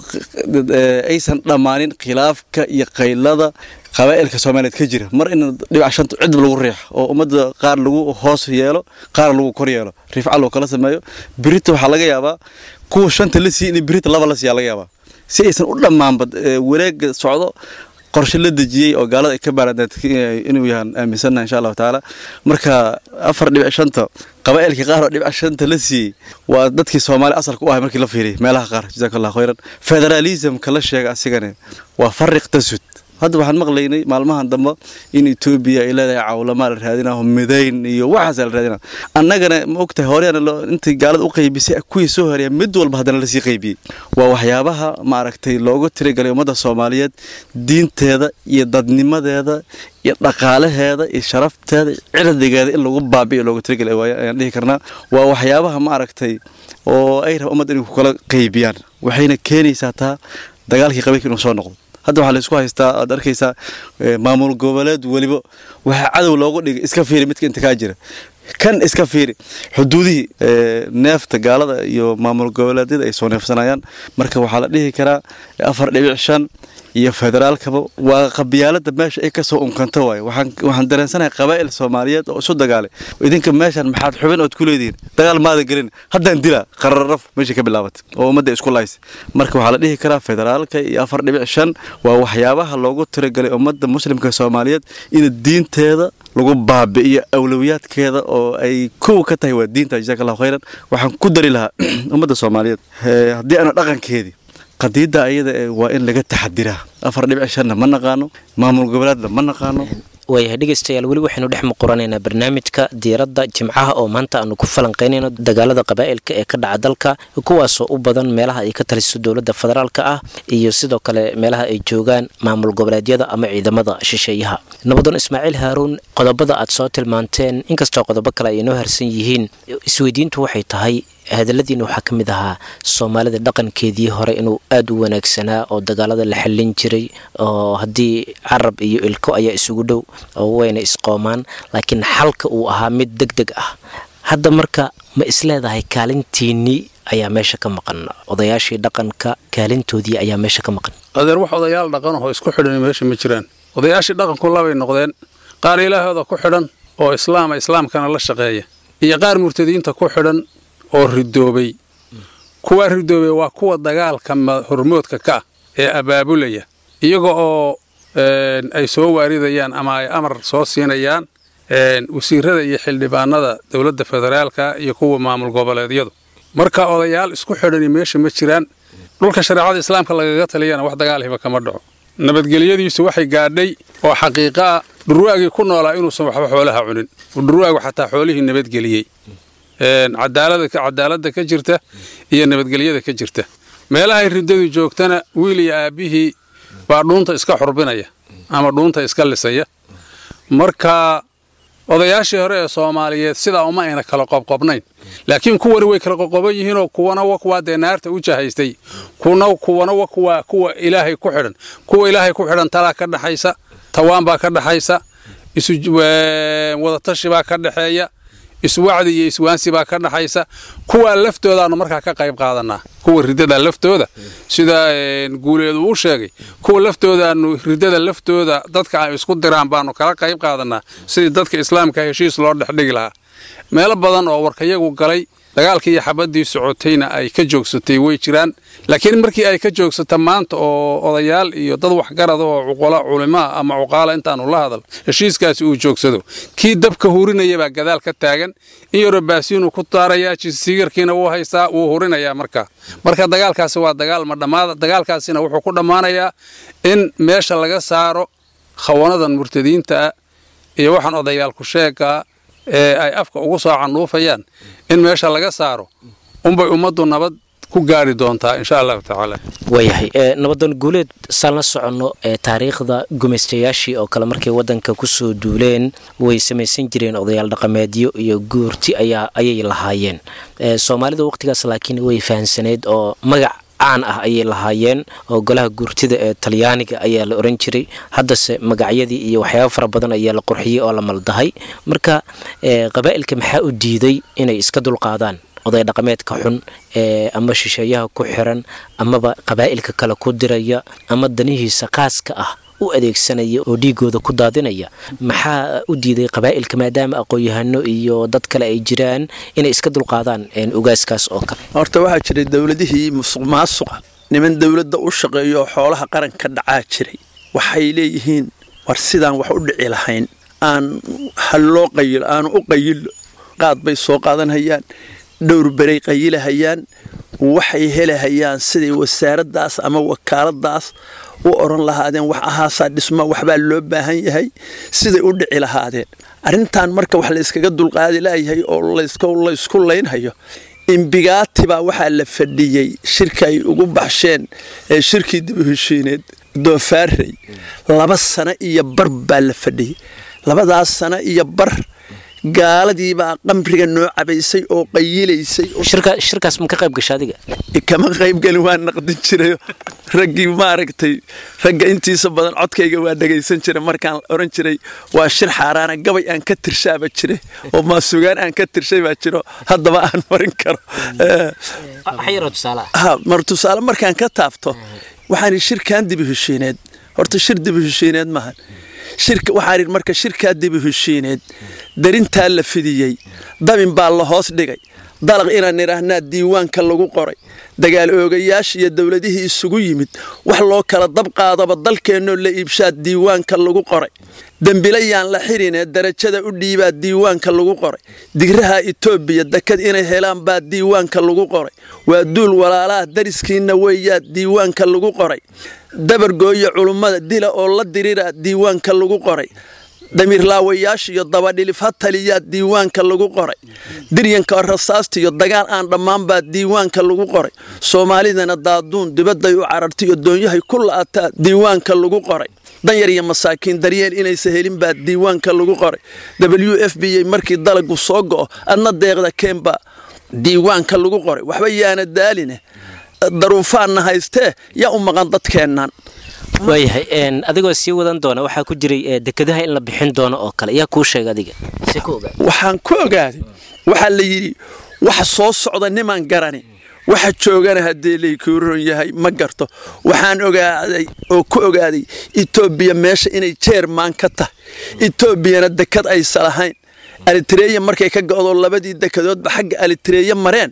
D: aysan dhammaanin khilaafka iyo qaylada qabaa'ilka soomaaliyeed ka jira mar in dhibic shanta cidba lagu riix oo ummadda qaar lagu hoos yeelo qaar lagu kor yeelo rifca loo kala sameeyo birita waxaa laga yaabaa kuwa shanta la siiy in birita laba la siiyaa laga yaabaa si aysan u dhammaanba wareega socdo qorshe la dejiyey oo gaalada ay ka baaradeed inuu yahaan aaminsannaha insha allahu tacaala marka afar dhibic shanta qabaa'ilkii qaar oo dhibic shanta la siiyey waa dadkii soomaali asalka u ahay markii la fiiriyay meelaha qaar jazaaka allahu khayran federalismka la sheega asigane waa fariq tasud hadda waxaan maqlaynay maalmahan dambe in etoobiya ay leedahay cawlamaa la raadinaho midayn iyo waxaasa la raadina annagana ma ogtahay horeana intay gaalada u qaybisay kuwii soo horeeya mid walba haddana lasii qaybiyey waa waxyaabaha maaragtay loogu tirigalay ummadda soomaaliyeed diinteeda iyo dadnimadeeda iyo dhaqaalaheeda iyo sharafteeda cirdigeeda in lagu baabi'iyo loogu tirigalay ayaan dhihi karnaa waa waxyaabaha maaragtay oo ay raba ummadda inay ku kala qaybiyaan waxayna keenaysaa taa dagaalkii qabiilka inuu soo noqdo hadda waxaa laysku haystaa aad arkaysaa maamul goboleed weliba waxaa cadow loogu dhigay iska fiiri midka inta kaa jira kan iska fiiri xuduudihii neefta gaalada iyo maamul goboleedyada ay soo neefsanayaan marka waxaa la dhihi karaa afar dhibic shan iyo federaalkaba waa qabyaalada meesha ay kasoo unkanto waaye waxaan dareensanahay qabaa'il soomaaliyeed oo isu dagaalay idinka meeshan maxaad xubin ood ku leedihiin dagaal maada gelin haddaan dilaa qararaf meesha ka bilaabatay oo ummadda isku lahaysay marka waxaa la dhihi karaa federaalka iyo afar dhibic shan waa waxyaabaha loogu tiragalay ummadda muslimka soomaaliyeed in diinteeda lagu baabi'iyo awlowiyaadkeeda oo ay kow ka tahay waa diinta jazaaka allahu khayran waxaan ku dari lahaa ummadda soomaaliyeed haddii aana dhaqankeedii qadiidda ayada waa in laga taxadiraa afar dhibic shanna ma naqaano maamul goboleedna ma naqaano
B: waayahay dhegeystayaal weli waxaynu dhex muquranaynaa barnaamijka diiradda jimcaha oo maanta aanu ku falanqaynayno dagaalada qabaa'ilka ee ka dhaca dalka kuwaasoo u badan meelaha ay ka taliso dowladda federaalka ah iyo sidoo kale meelaha ay joogaan maamul goboleedyada ama ciidamada shisheeyaha nabadoon ismaaciil haaruun qodobada aad soo tilmaanteen inkastoo qodobo kale ay inoo harsan yihiin isweydiintu waxay tahay hadaladiina waxaa ka mid ahaa soomaalida dhaqankeedii hore inuu aada u wanaagsanaa oo dagaalada la xallin jiray oo haddii carab iyo ilko ayaa isugu dhow oo wayna isqoomaan laakiin xalka uu ahaa mid deg deg ah hadda marka ma isleedahay kaalintiinnii ayaa meesha ka maqan odayaashii dhaqanka kaalintoodii ayaa meesha ka maqan
E: adeer wax odayaal dhaqanahoo isku xidhan meesha ma jiraan odayaashii dhaqanku labay noqdeen qaar ilaahooda ku xidhan oo islaama islaamkana la shaqeeya iyo qaar murtadiinta ku xidhan oo ridoobay kuwaa ridoobay waa kuwa dagaalka hormoodka ka ah ee abaabulaya iyaga oo ay soo waaridayaan ama ay amar soo siinayaan wasiirada iyo xildhibaanada dowladda federaalka iyo kuwa maamul goboleedyadu marka odayaal isku xidhani meesha ma jiraan dhulka shareecada islaamka lagaga taliyana wax dagaalhiba kama dhaco nabadgelyadiisu waxay gaadhay oo xaqiiqa ah dhurwaagii ku noolaa inuusan waxba xoolaha cunin dhurwaagu xataa xoolihii nabadgeliyey cadaaladda ka jirta iyo nabadgelyada ka jirta meelahay riddadu joogtana wiil iyo aabbihii baa dhuunta iska xurbinaya ama dhuunta iska lisaya marka odayaashii hore ee soomaaliyeed sidaa uma ayna kala qobqobnayn laakiin kuwani way kala qoqoban yihiinoo kuwana wa kuwaa dee naarta u jahaystay kuwana wa kuwaa kuwa ilaahay ku xidhan kuwa ilaahay ku xidhan talaa ka dhaxaysa tawaan baa ka dhaxaysa wadatashi baa ka dhaxeeya iswacdi iyo iswaansi baa ka dhaxaysa kuwaa laftoodaanu markaa ka qayb qaadanaa kuwa riddada laftooda sida guuleedu uu sheegay kuwa laftoodaanu riddada laftooda dadka ay isku diraan baanu kala qayb qaadanaa sidii dadka islaamka heshiis loo dhexdhigi lahaa meelo badan oo warkayagu galay dagaalkii iyo xabaddii socotayna ay ka joogsatay way jiraan laakiin markii ay ka joogsata maanta oo odayaal iyo dad waxgarada oo cuqala culimaa ama cuqaala intaanu la hadal heshiiskaasi uu joogsado kii dabka hurinaya baa gadaal ka taagan in yaroo baasiinuu ku daarayaa jisigarkiina wuu haystaa wuu hurinayaa marka marka dagaalkaasi waa dagaal ma dhammaada dagaalkaasina wuxuu ku dhammaanayaa in meesha laga saaro khawanadan murtadiinta ah iyo waxaan odayaalku sheegaa ee ay afka ugu soo canuufayaan in meesha laga saaro unbay ummaddu nabad ku gaari doontaa insha allahu tacaala
B: waayahay nabadoon guuleed saan la soconno ee taariikhda gumaystayaashii oo kale markay waddanka kusoo duuleen way samaysan jireen odayaal dhaqameedyo iyo guurti ayaa ayay lahaayeen soomaalida waqtigaas laakiin way fahansaneyd oo magac caan ah ayay lahaayeen oo golaha guurtida ee talyaaniga ayaa la oran jiray haddase magacyadii iyo waxyaaba fara badan ayaa la qurxiyey oo la maldahay marka qabaa'ilka maxaa u diiday inay iska dulqaadaan oday dhaqameedka xun ee ama shisheeyaha ku xiran amaba qabaa'ilka kale ku diraya ama danihiisa qaaska ah u adeegsanaya oo dhiigooda ku daadinaya maxaa u diiday qabaa'ilka maadaama aqoon-yahano iyo dad kale ay jiraan inay iska dulqaadaan ugaaskaas oo kale
C: horta waxaa jiray dowladihii musuq maasuqa niman dowladda u shaqeeyo oo xoolaha qaranka dhacaa jiray waxay leeyihiin war sidaan wax u dhici lahayn aan haloo qayilo aanu u qayilo qaad bay soo qaadanhayaan dhowr beray qayilahayaan waxay helahayaan siday wasaaraddaas ama wakaaladaas u odhan lahaadeen wax ahaasaa dhisma waxbaa loo baahan yahay siday u dhici lahaadeen arrintan marka wax layskaga dulqaadi laayahay oo laysku laynhayo imbigaati baa waxaa la fadhiyey shirka ay ugu baxsheen ee shirkii dib u heshiineed doofaarey laba sano iyo bar baa la fadhiyey labadaas sano iyo bar gaaladiibaa qamriga noo cabaysay oo qayilaysay
B: shirkaas ma ka qayb gasha adiga
C: kama qaybgelin waa naqdin jiray raggii maaragtay ragga intiisa badan codkayga waa dhagaysan jiray markaan oran jiray waa shir xaaraana gabay aan ka tirshaaba jire oo maasugaan aan ka tirshay baa jiro haddaba aan marin karo mar tusaale markaan ka taabto waxaan shirkan dibu heshiineed horta shir dibu heshiineed maahan shirka waxaan idhi marka shirkaa dibu heshiineed darintaa la fidiyey dabin baa la hoos dhigay dalaq inaan idhaahnaa diiwaanka lagu qoray dagaal oogayaasha iyo dowladihii isugu yimid wax loo kala dab qaadaba dalkeennoo la iibshaa diiwaanka lagu qoray dembilayaan la xirinee darajada u dhiibaa diiwaanka lagu qoray digraha itoobiya dekad inay helaan baa diiwaanka lagu qoray waa duul walaalaha dariskiinna weeyaa diiwaanka lagu qoray dabargooya culummada dila oo la diriraa diiwaanka lagu qoray damiirlaawayaasha iyo dabadhilif ha taliyaa diiwaanka lagu qoray diryanka rasaasta iyo dagaal aan dhammaan baa diiwaanka lagu qoray soomaalidana daaduun dibadday u carartay iyo doonyahay ku la'ataa diiwaanka lagu qoray danyar iyo masaakiin daryeel inaysa helin baa diiwaanka lagu qoray w f b a markii dalagu soo go'o adna deeqda keenbaa diiwaanka lagu qoray waxba yaana daaline daruufaanna haystee yaa u maqan dadkeennan
B: waayahay adigoo sii wadan doona waxaa ku jiray dekadaha in la bixin doono oo kale yaa kuu sheega adiga
C: waxaan ku ogaaday waxaa la yidhi waxa soo socda nimaan garani waxa joogana haddii laykuuron yahay ma garto waxaan ogaaday oo ku ogaaday etoobiya meesha inay jeermaan ka tahay etoobiyana dekad aysa lahayn alitareeya markay ka go'do labadii dekadoodba xagga alitareeye mareen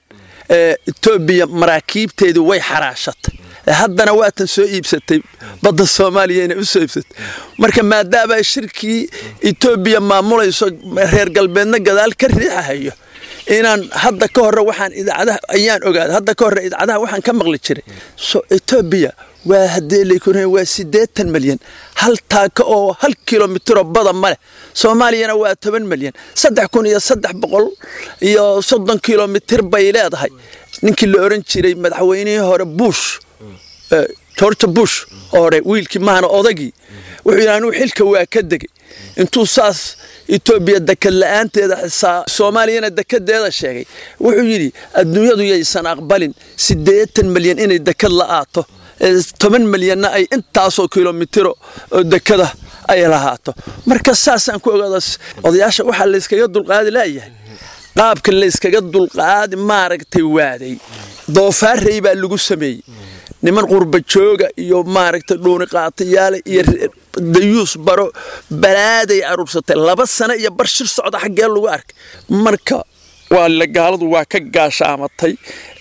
C: etoobiya maraakiibteedu way xaraashatay haddana waatan soo iibsatay badda soomaaliyana u soo iibsatay marka maadaama shirkii etoobiya maamulayso reer galbeedna gadaal ka riixahayo inaan hadda ka hore waxaan idaacadaha ayaan ogaaday hadda ka hore idaacadaha waxaan ka maqli jiray so etoobiya waa haddee laykun waa siddeetan malyan hal taaka oo hal kilomitiro bada ma leh soomaaliyana waa toban malyan saddex kun iyo saddex boqol iyo soddon kilomitir bay leedahay ninkii la oran jiray madaxweynihii hore bush george bush hore wiilkii mahana odagii wuxuu yidhi anuu xilka waa ka degay intuu saas etoobiya dekad la'aanteeda xisaa soomaaliyana dekedeeda sheegay wuxuu yidhi adduunyadu yaysan aqbalin siddeetan malyan inay dekad la'aato toban malyanna ay intaasoo kilomitiro oo dekada ay lahaato marka saasaan ku ogaada odayaasha waxaa layskaga dulqaadi laayahay qaabka layskaga dulqaadi maaragtay waaday doofaarey baa lagu sameeyey niman qurba jooga iyo maaragtay dhuuni qaatayaale iyo dayuus baro balaaday aruursatay laba sano iyo bar shir socda xaggee lagu arkay marka waa la gaaladu waa ka gaashaamatay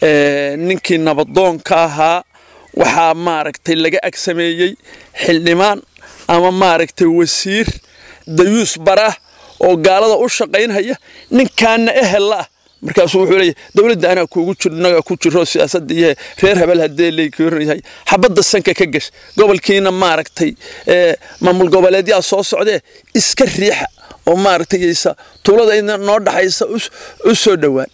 C: ninkii nabadoonka ahaa waxaa maaragtay laga agsameeyey xildhibaan ama maaragtay wasiir dayuus barah oo gaalada u shaqaynhaya ninkaana ehella ah markaasuu wuxuu leeyahy dowladda anaa kuugu jirnaga ku jiro siyaasadda iyo reer habel haddee leykyahay xabadda sanka ka gash gobolkiina maaragtay maamul goboleedyaa soo socdee iska riixa oo maaragtaysa tuulada noo dhaxaysa u soo dhowaan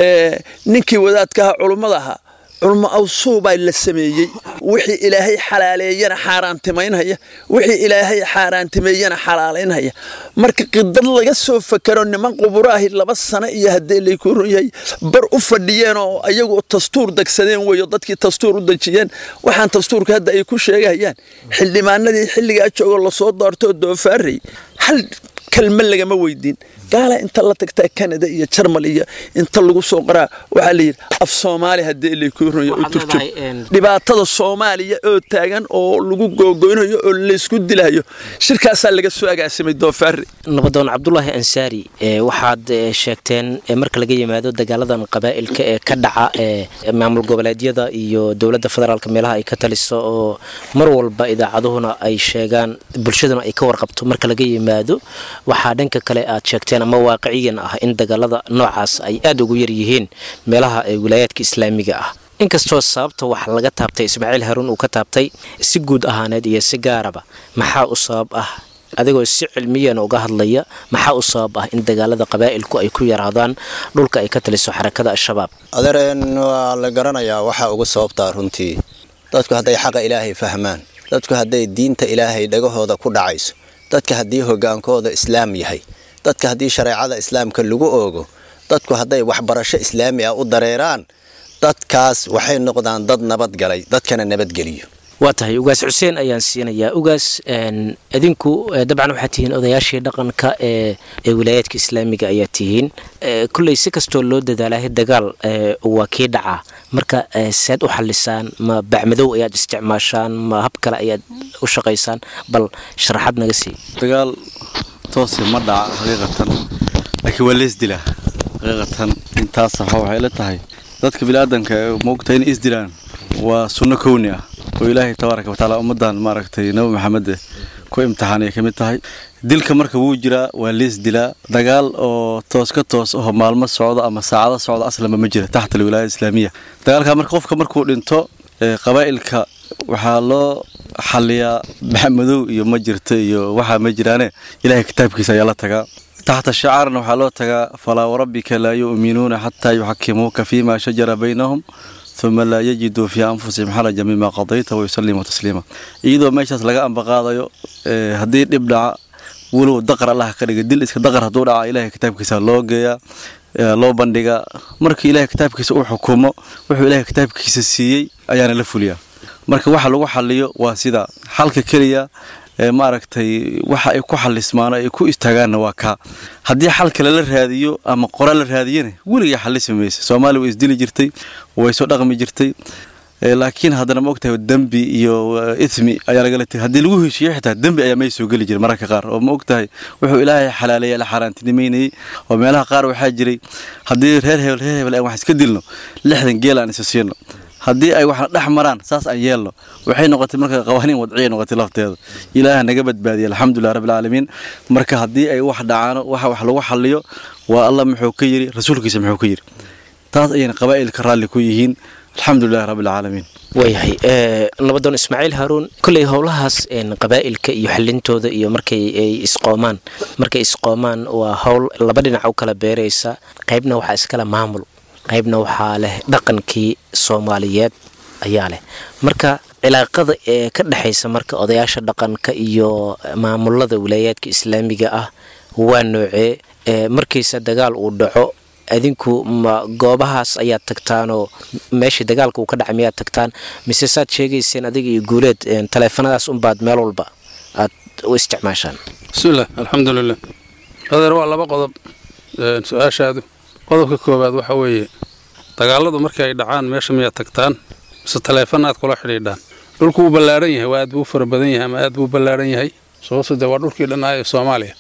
C: ninkii wadaadkaha culummada ahaa culmo awsuubaa la sameeyey wixii ilaahay xalaaleeyana xaaraantimaynhaya wixii ilaahay xaaraantimeeyana xalaalaynhaya marka qidad laga soo fakaro niman quburaahi laba sano iyo haddee layku run yahay bar u fadhiyeen oo ayagu dastuur degsadeen weeyo dadkii dastuur u dejiyeen waxaan dastuurka hadda ay ku sheegahayaan xildhibaanadii xilligaa joogoo lasoo doortoo doofaarey hal kalma lagama weydiin gaala inta la tagtaa canada iyo jarmal iyo inta lagu soo qoraa waxaa layidhi af soomaali haddii lakuurnayo u turjub dhibaatada soomaaliya oo taagan oo lagu googoynayo oo laysku dilayo shirkaasaa laga soo agaasimay doofaari
B: nabadoon cabdulaahi ansaari waxaad sheegteen marka laga yimaado dagaaladan qabaa'ilka ee ka dhaca ee maamul goboleedyada iyo dowladda federaalk meelaha ay ka taliso oo mar walba idaacaduhuna ay sheegaan bulshaduna ay ka warqabto marka laga yimaado waxaa dhanka kale aad sheegteen ama waaqiciyan ah in dagaalada noocaas ay aada ugu yaryihiin meelaha ee wilaayaadka islaamiga ah inkastoo sababta wax laga taabtay ismaaciil haruun uu ka taabtay si guud ahaaneed iyo si gaaraba maxaa u sabab ah adigoo si cilmiyan uga hadlaya maxaa u sabab ah in dagaalada qabaa'ilku ay ku yaraadaan dhulka ay ka taliso xarakada al-shabaab
F: adeereen waa la garanayaa waxaa ugu sababtaa runtii dadku hadday xaqa ilaahay fahmaan dadku hadday diinta ilaahay dhagahooda ku dhacayso dadka haddii hogaankooda islaam yahay dadka haddii shareecada islaamka lagu oogo dadku hadday waxbarasho islaami ah u dareeraan dadkaas waxay noqdaan dad nabadgalay dadkana nabadgeliyo
B: waa tahay ugaas xuseen ayaan siinayaa ugaas idinku dabcan waxaad tihiin odayaashii dhaqanka ee ee wilaayaadka islaamiga ayaa tihiin kulley si kastoo loo dadaalahay dagaal waa kii dhacaa marka seed u xalisaan ma bacmadow ayaad isticmaashaan ma hab kale ayaad u shaqaysaan bal sharaxaad naga sii
D: dagaal toose ma dhaca xaqiiqatan laakiin waa lees dilaa xaqiiqatan intaas waxay la tahay dadka biniaadanka maogta inay isdilaan waa sunno kowni ah oo ilaahay tabaaraka watacaala ummadan maaragtay nabi maxamed ku imtixaanay ka mid tahay dilka marka wuu jiraa waa lees dilaa dagaal oo toos ka toos aho maalmo socdo ama saacado socdo aslama ma jira taxta alwilaaya islaamiya dagaalka marka qofka markuu dhinto qabaa'ilka waxaa loo xaliyaa maxamadow iyo ma jirta iyo waxaa ma jiraane ilaahay kitaabkiisa ayaa la tagaa taxta shacaarna waxaa loo tagaa falaa warabbika laa yu'minuuna xataa yuxakimuuka fiima shajara baynahum uma laa yajiduu fii anfusihim xaraja mima qadayta wayusalimu tasliima iyadoo meeshaas laga ambaqaadayo haddii dhib dhaca walow daqar allah ka dhiga dil iska daqar hadduu dhaca ilahay kitaabkiisa loo geeyaa loo bandhigaa markii ilahay kitaabkiisa uu xukumo wuxuu ilahay kitaabkiisa siiyey ayaana la fuliyaa marka waxa lagu xaliyo waa sida xalka keliya maaragtay waxa ay ku xalismaano ay ku istaagaanna waa kaa haddii xal kale la raadiyo ama qora la raadiyana weligaa xalismi maysa soomaaliya way isdili jirtay way soo dhaqmi jirtay laakiin haddana ma ogtahay dembi iyo ithmi ayaa lagala tegay haddii lagu heshiiyo xitaa dembi ayaa may soo geli jiray mararka qaar oo ma ogtahay wuxuu ilaahay xalaaleeya la xaaraantinimaynayay oo meelaha qaar waxaa jiray haddii reer hebel reer hebel aan wax iska dilno lixdan geel aan isa siino haddii ay waxna dhex maraan saas aan yeelno waxay noqotay marka qawaaniin wadciya noqotay lafteeda ilaaha naga badbaadiya alxamdulilah rabbilcaalamiin marka haddii ay wax dhacaano waxa wax lagu xaliyo waa allah muxuu ka yidhi rasuulkiisa muxuu ka yidhi taas ayayna qabaa'ilka raalli ku yihiin alxamdulilahi rabbilcaalamiin
B: waayahay nabadoon ismaaciil haaruun kolley howlahaas qabaa'ilka iyo xalintooda iyo markay ay isqoomaan markay isqoomaan waa howl laba dhinac u kala beeraysa qaybna waxaa iskale maamul qaybna waxaa leh dhaqankii soomaaliyeed ayaa leh marka cilaaqada ee ka dhexaysa marka odayaasha dhaqanka iyo maamulada wilaayaadka islaamiga ah waa noocee markiisa dagaal uu dhaco adinku ma goobahaas ayaad tagtaanoo meeshii dagaalka uu ka dhacay miyaad tagtaan mise saad sheegayseen adiga iyo guuleed taleefanadaas unbaad meel walba aad u isticmaashaan
E: bismillaah alxamdulilah adeer waa laba qodob su-aashaadu qodobka koowaad waxa weeye dagaaladu markii ay dhacaan meesha miyaad tagtaan mise taleefana aad kula xidhiidhaan dhulku wuu ballaaran yahay waa aad buu u fara badan yahay ama aad buu u ballaaran yahay sababto dee waa dhulkii dhannaa ee soomaaliya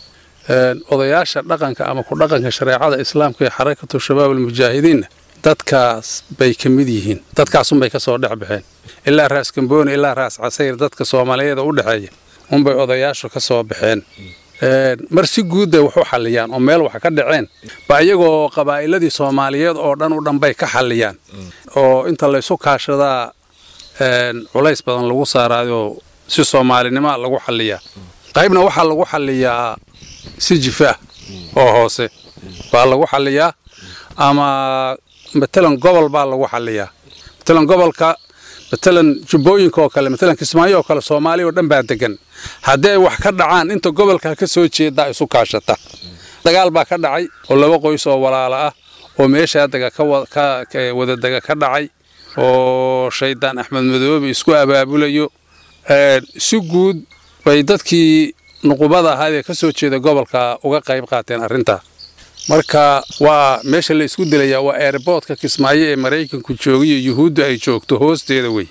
E: odayaasha dhaqanka ama ku dhaqanka shareecada islaamka ee xarakatu shabaab almujaahidiinna dadkaas bay ka mid yihiin dadkaasunbay ka soo dhex baxeen ilaa raas gambooni ilaa raas casayr dadka soomaaliyeeda u dhexeeya unbay odayaashu ka soo baxeen mar si guud bay wax u xalliyaan oo meel wax ka dhaceen ba iyagoo qabaa'iladii soomaaliyeed oo dhan u dhan bay ka xalliyaan oo inta laysu kaashadaa culays badan lagu saaraayoo si soomaalinimoa lagu xalliyaa qaybna waxaa lagu xalliyaa si jifaah oo hoose baa lagu xalliyaa ama matalan gobol baa lagu xalliyaa matalan gobolka matalan jubbooyinka oo kale matalan kismaayo oo kale soomaaliya oo dhan baa degan haddii ay wax ka dhacaan inta gobolka ka soo jeedaa isu kaashata dagaal baa ka dhacay oo laba qoys oo walaala ah oo meeshaa dega ka wadadega ka dhacay oo shaydaan axmed madoobe isku abaabulayo si guud bay dadkii nuqubada ahaad ee ka soo jeeda gobolka uga qayb qaateen arrintaa marka waa meesha la isku dilayaa waa eerboodka kismaayo ee maraykanku joogiyo yuhuudda ay joogto hoosteeda wey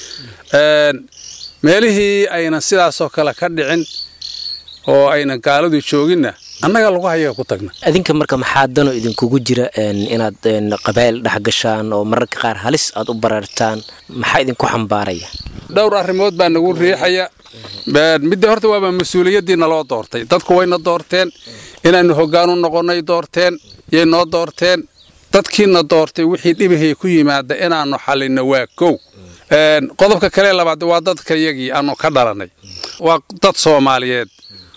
E: meelihii ayna sidaasoo kale ka dhicin oo ayna gaaladu jooginna annaga lagu hayaga ku tagna
B: adinka marka maxaa dano idinkugu jira inaad qabaa'il dhex gashaan oo mararka qaar halis aad u barartaan maxaa idinku xambaaraya
E: dhowr arrimood baa nagu riixaya midda horta waaba mas-uuliyaddii naloo doortay dadku wayna doorteen inaannu hoggaan u noqonnay doorteen yay noo doorteen dadkiina doortay wixii dhibihii ku yimaada inaannu xallinno waa kow qodobka kale labaad waa dadka yagii aanu ka dhalannay waa dad soomaaliyeed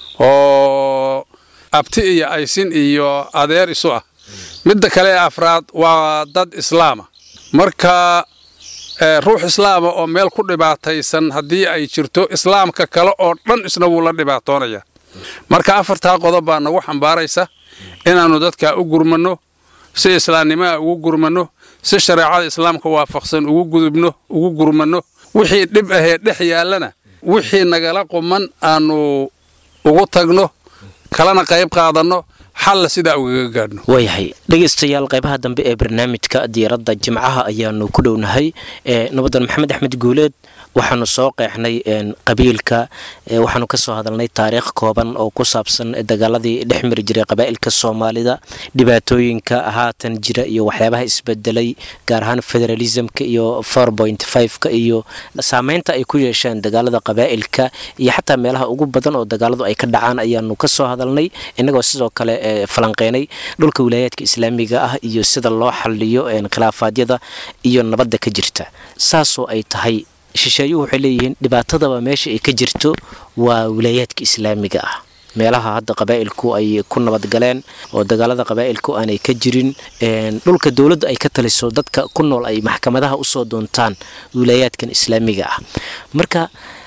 E: oo abti iyo aysin iyo adeer isu ah midda kale ee afraad waa dad islaama marka ruux islaama oo meel ku dhibaataysan haddii ay jirto islaamka kale oo dhan isna wuu la dhibaatoonaya marka afartaa qodob baa nagu xambaaraysa inaannu dadkaa u gurmanno si islaamnimaa ugu gurmanno si shareecada islaamka waafaqsan ugu gudubno ugu gurmanno wixii dhib ahee dhex yaallana wixii nagala quman aannu ugu tagno kalena qayb qaadanno xalla sidaa ugaga gaadhno
B: waayahay dhegaystayaal qaybaha dambe ee barnaamijka diiradda jimcaha ayaanu ku dhownahay nabadan maxamed axmed guuleed waxaanu soo qeexnay qabiilka waxaanu kasoo hadalnay taariikh kooban oo ku saabsan dagaaladii dhex mari jiray qabaa'ilka soomaalida dhibaatooyinka haatan jira iyo waxyaabaha isbedelay gaar ahaan federalismka iyo ka iyo saameynta ay ku yeesheen dagaalada qabaa'ilka iyo xataa meelaha ugu badan oo dagaaladu ay ka dhacaan ayaanu kasoo hadalnay innagoo sidoo kale falanqeynay dhulka wilaayaadka islaamiga ah iyo sida loo xaliyo khilaafaadyada iyo nabadda ka jirta saasoo ay tahay shisheeyuhu waxay leeyihiin dhibaatadaba meesha ay ka jirto waa wilaayaadka islaamiga ah meelaha hadda qabaa'ilku ay ku nabadgaleen oo dagaalada qabaa'ilku aanay ka jirin dhulka dowladda ay ka taliso dadka ku nool ay maxkamadaha usoo doontaan wilaayaadkan islaamiga ah marka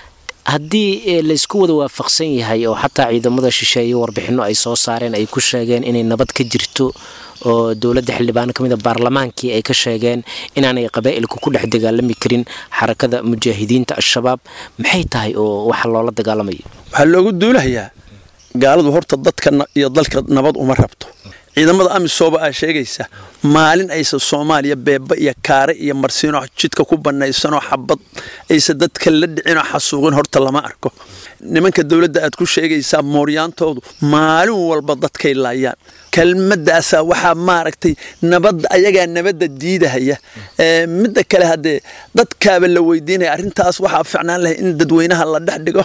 B: haddii laysku wada waafaqsan yahay oo xataa ciidamada shisheeye warbixinno ay soo saareen ay ku sheegeen inay nabad ka jirto oo dowladda xildhibaano ka mid a baarlamaankii ay ka sheegeen inaanay qabaa'ilku ku dhex dagaalami karin xarakada mujaahidiinta al-shabaab maxay tahay oo waxa loola dagaalamayo
C: waxaa loogu duulahayaa gaaladu horta dadka iyo dalka nabad uma rabto ciidamada amisoba aa sheegaysa maalin aysa soomaaliya beeba iyo kaare iyo marsiinoo jidka ku banaysanoo xabad aysa dadka la dhicinoo xasuuqin horta lama arko nimanka dowladda aad ku sheegaysaa mooryaantoodu maalin walba dadkay laayaan kelmadaasaa waxaa maaragtay nabadda ayagaa nabadda diidahaya midda kale haddee dadkaaba la weydiinaya arrintaas waxaa ficnaan lahay in dadweynaha la dhex dhigo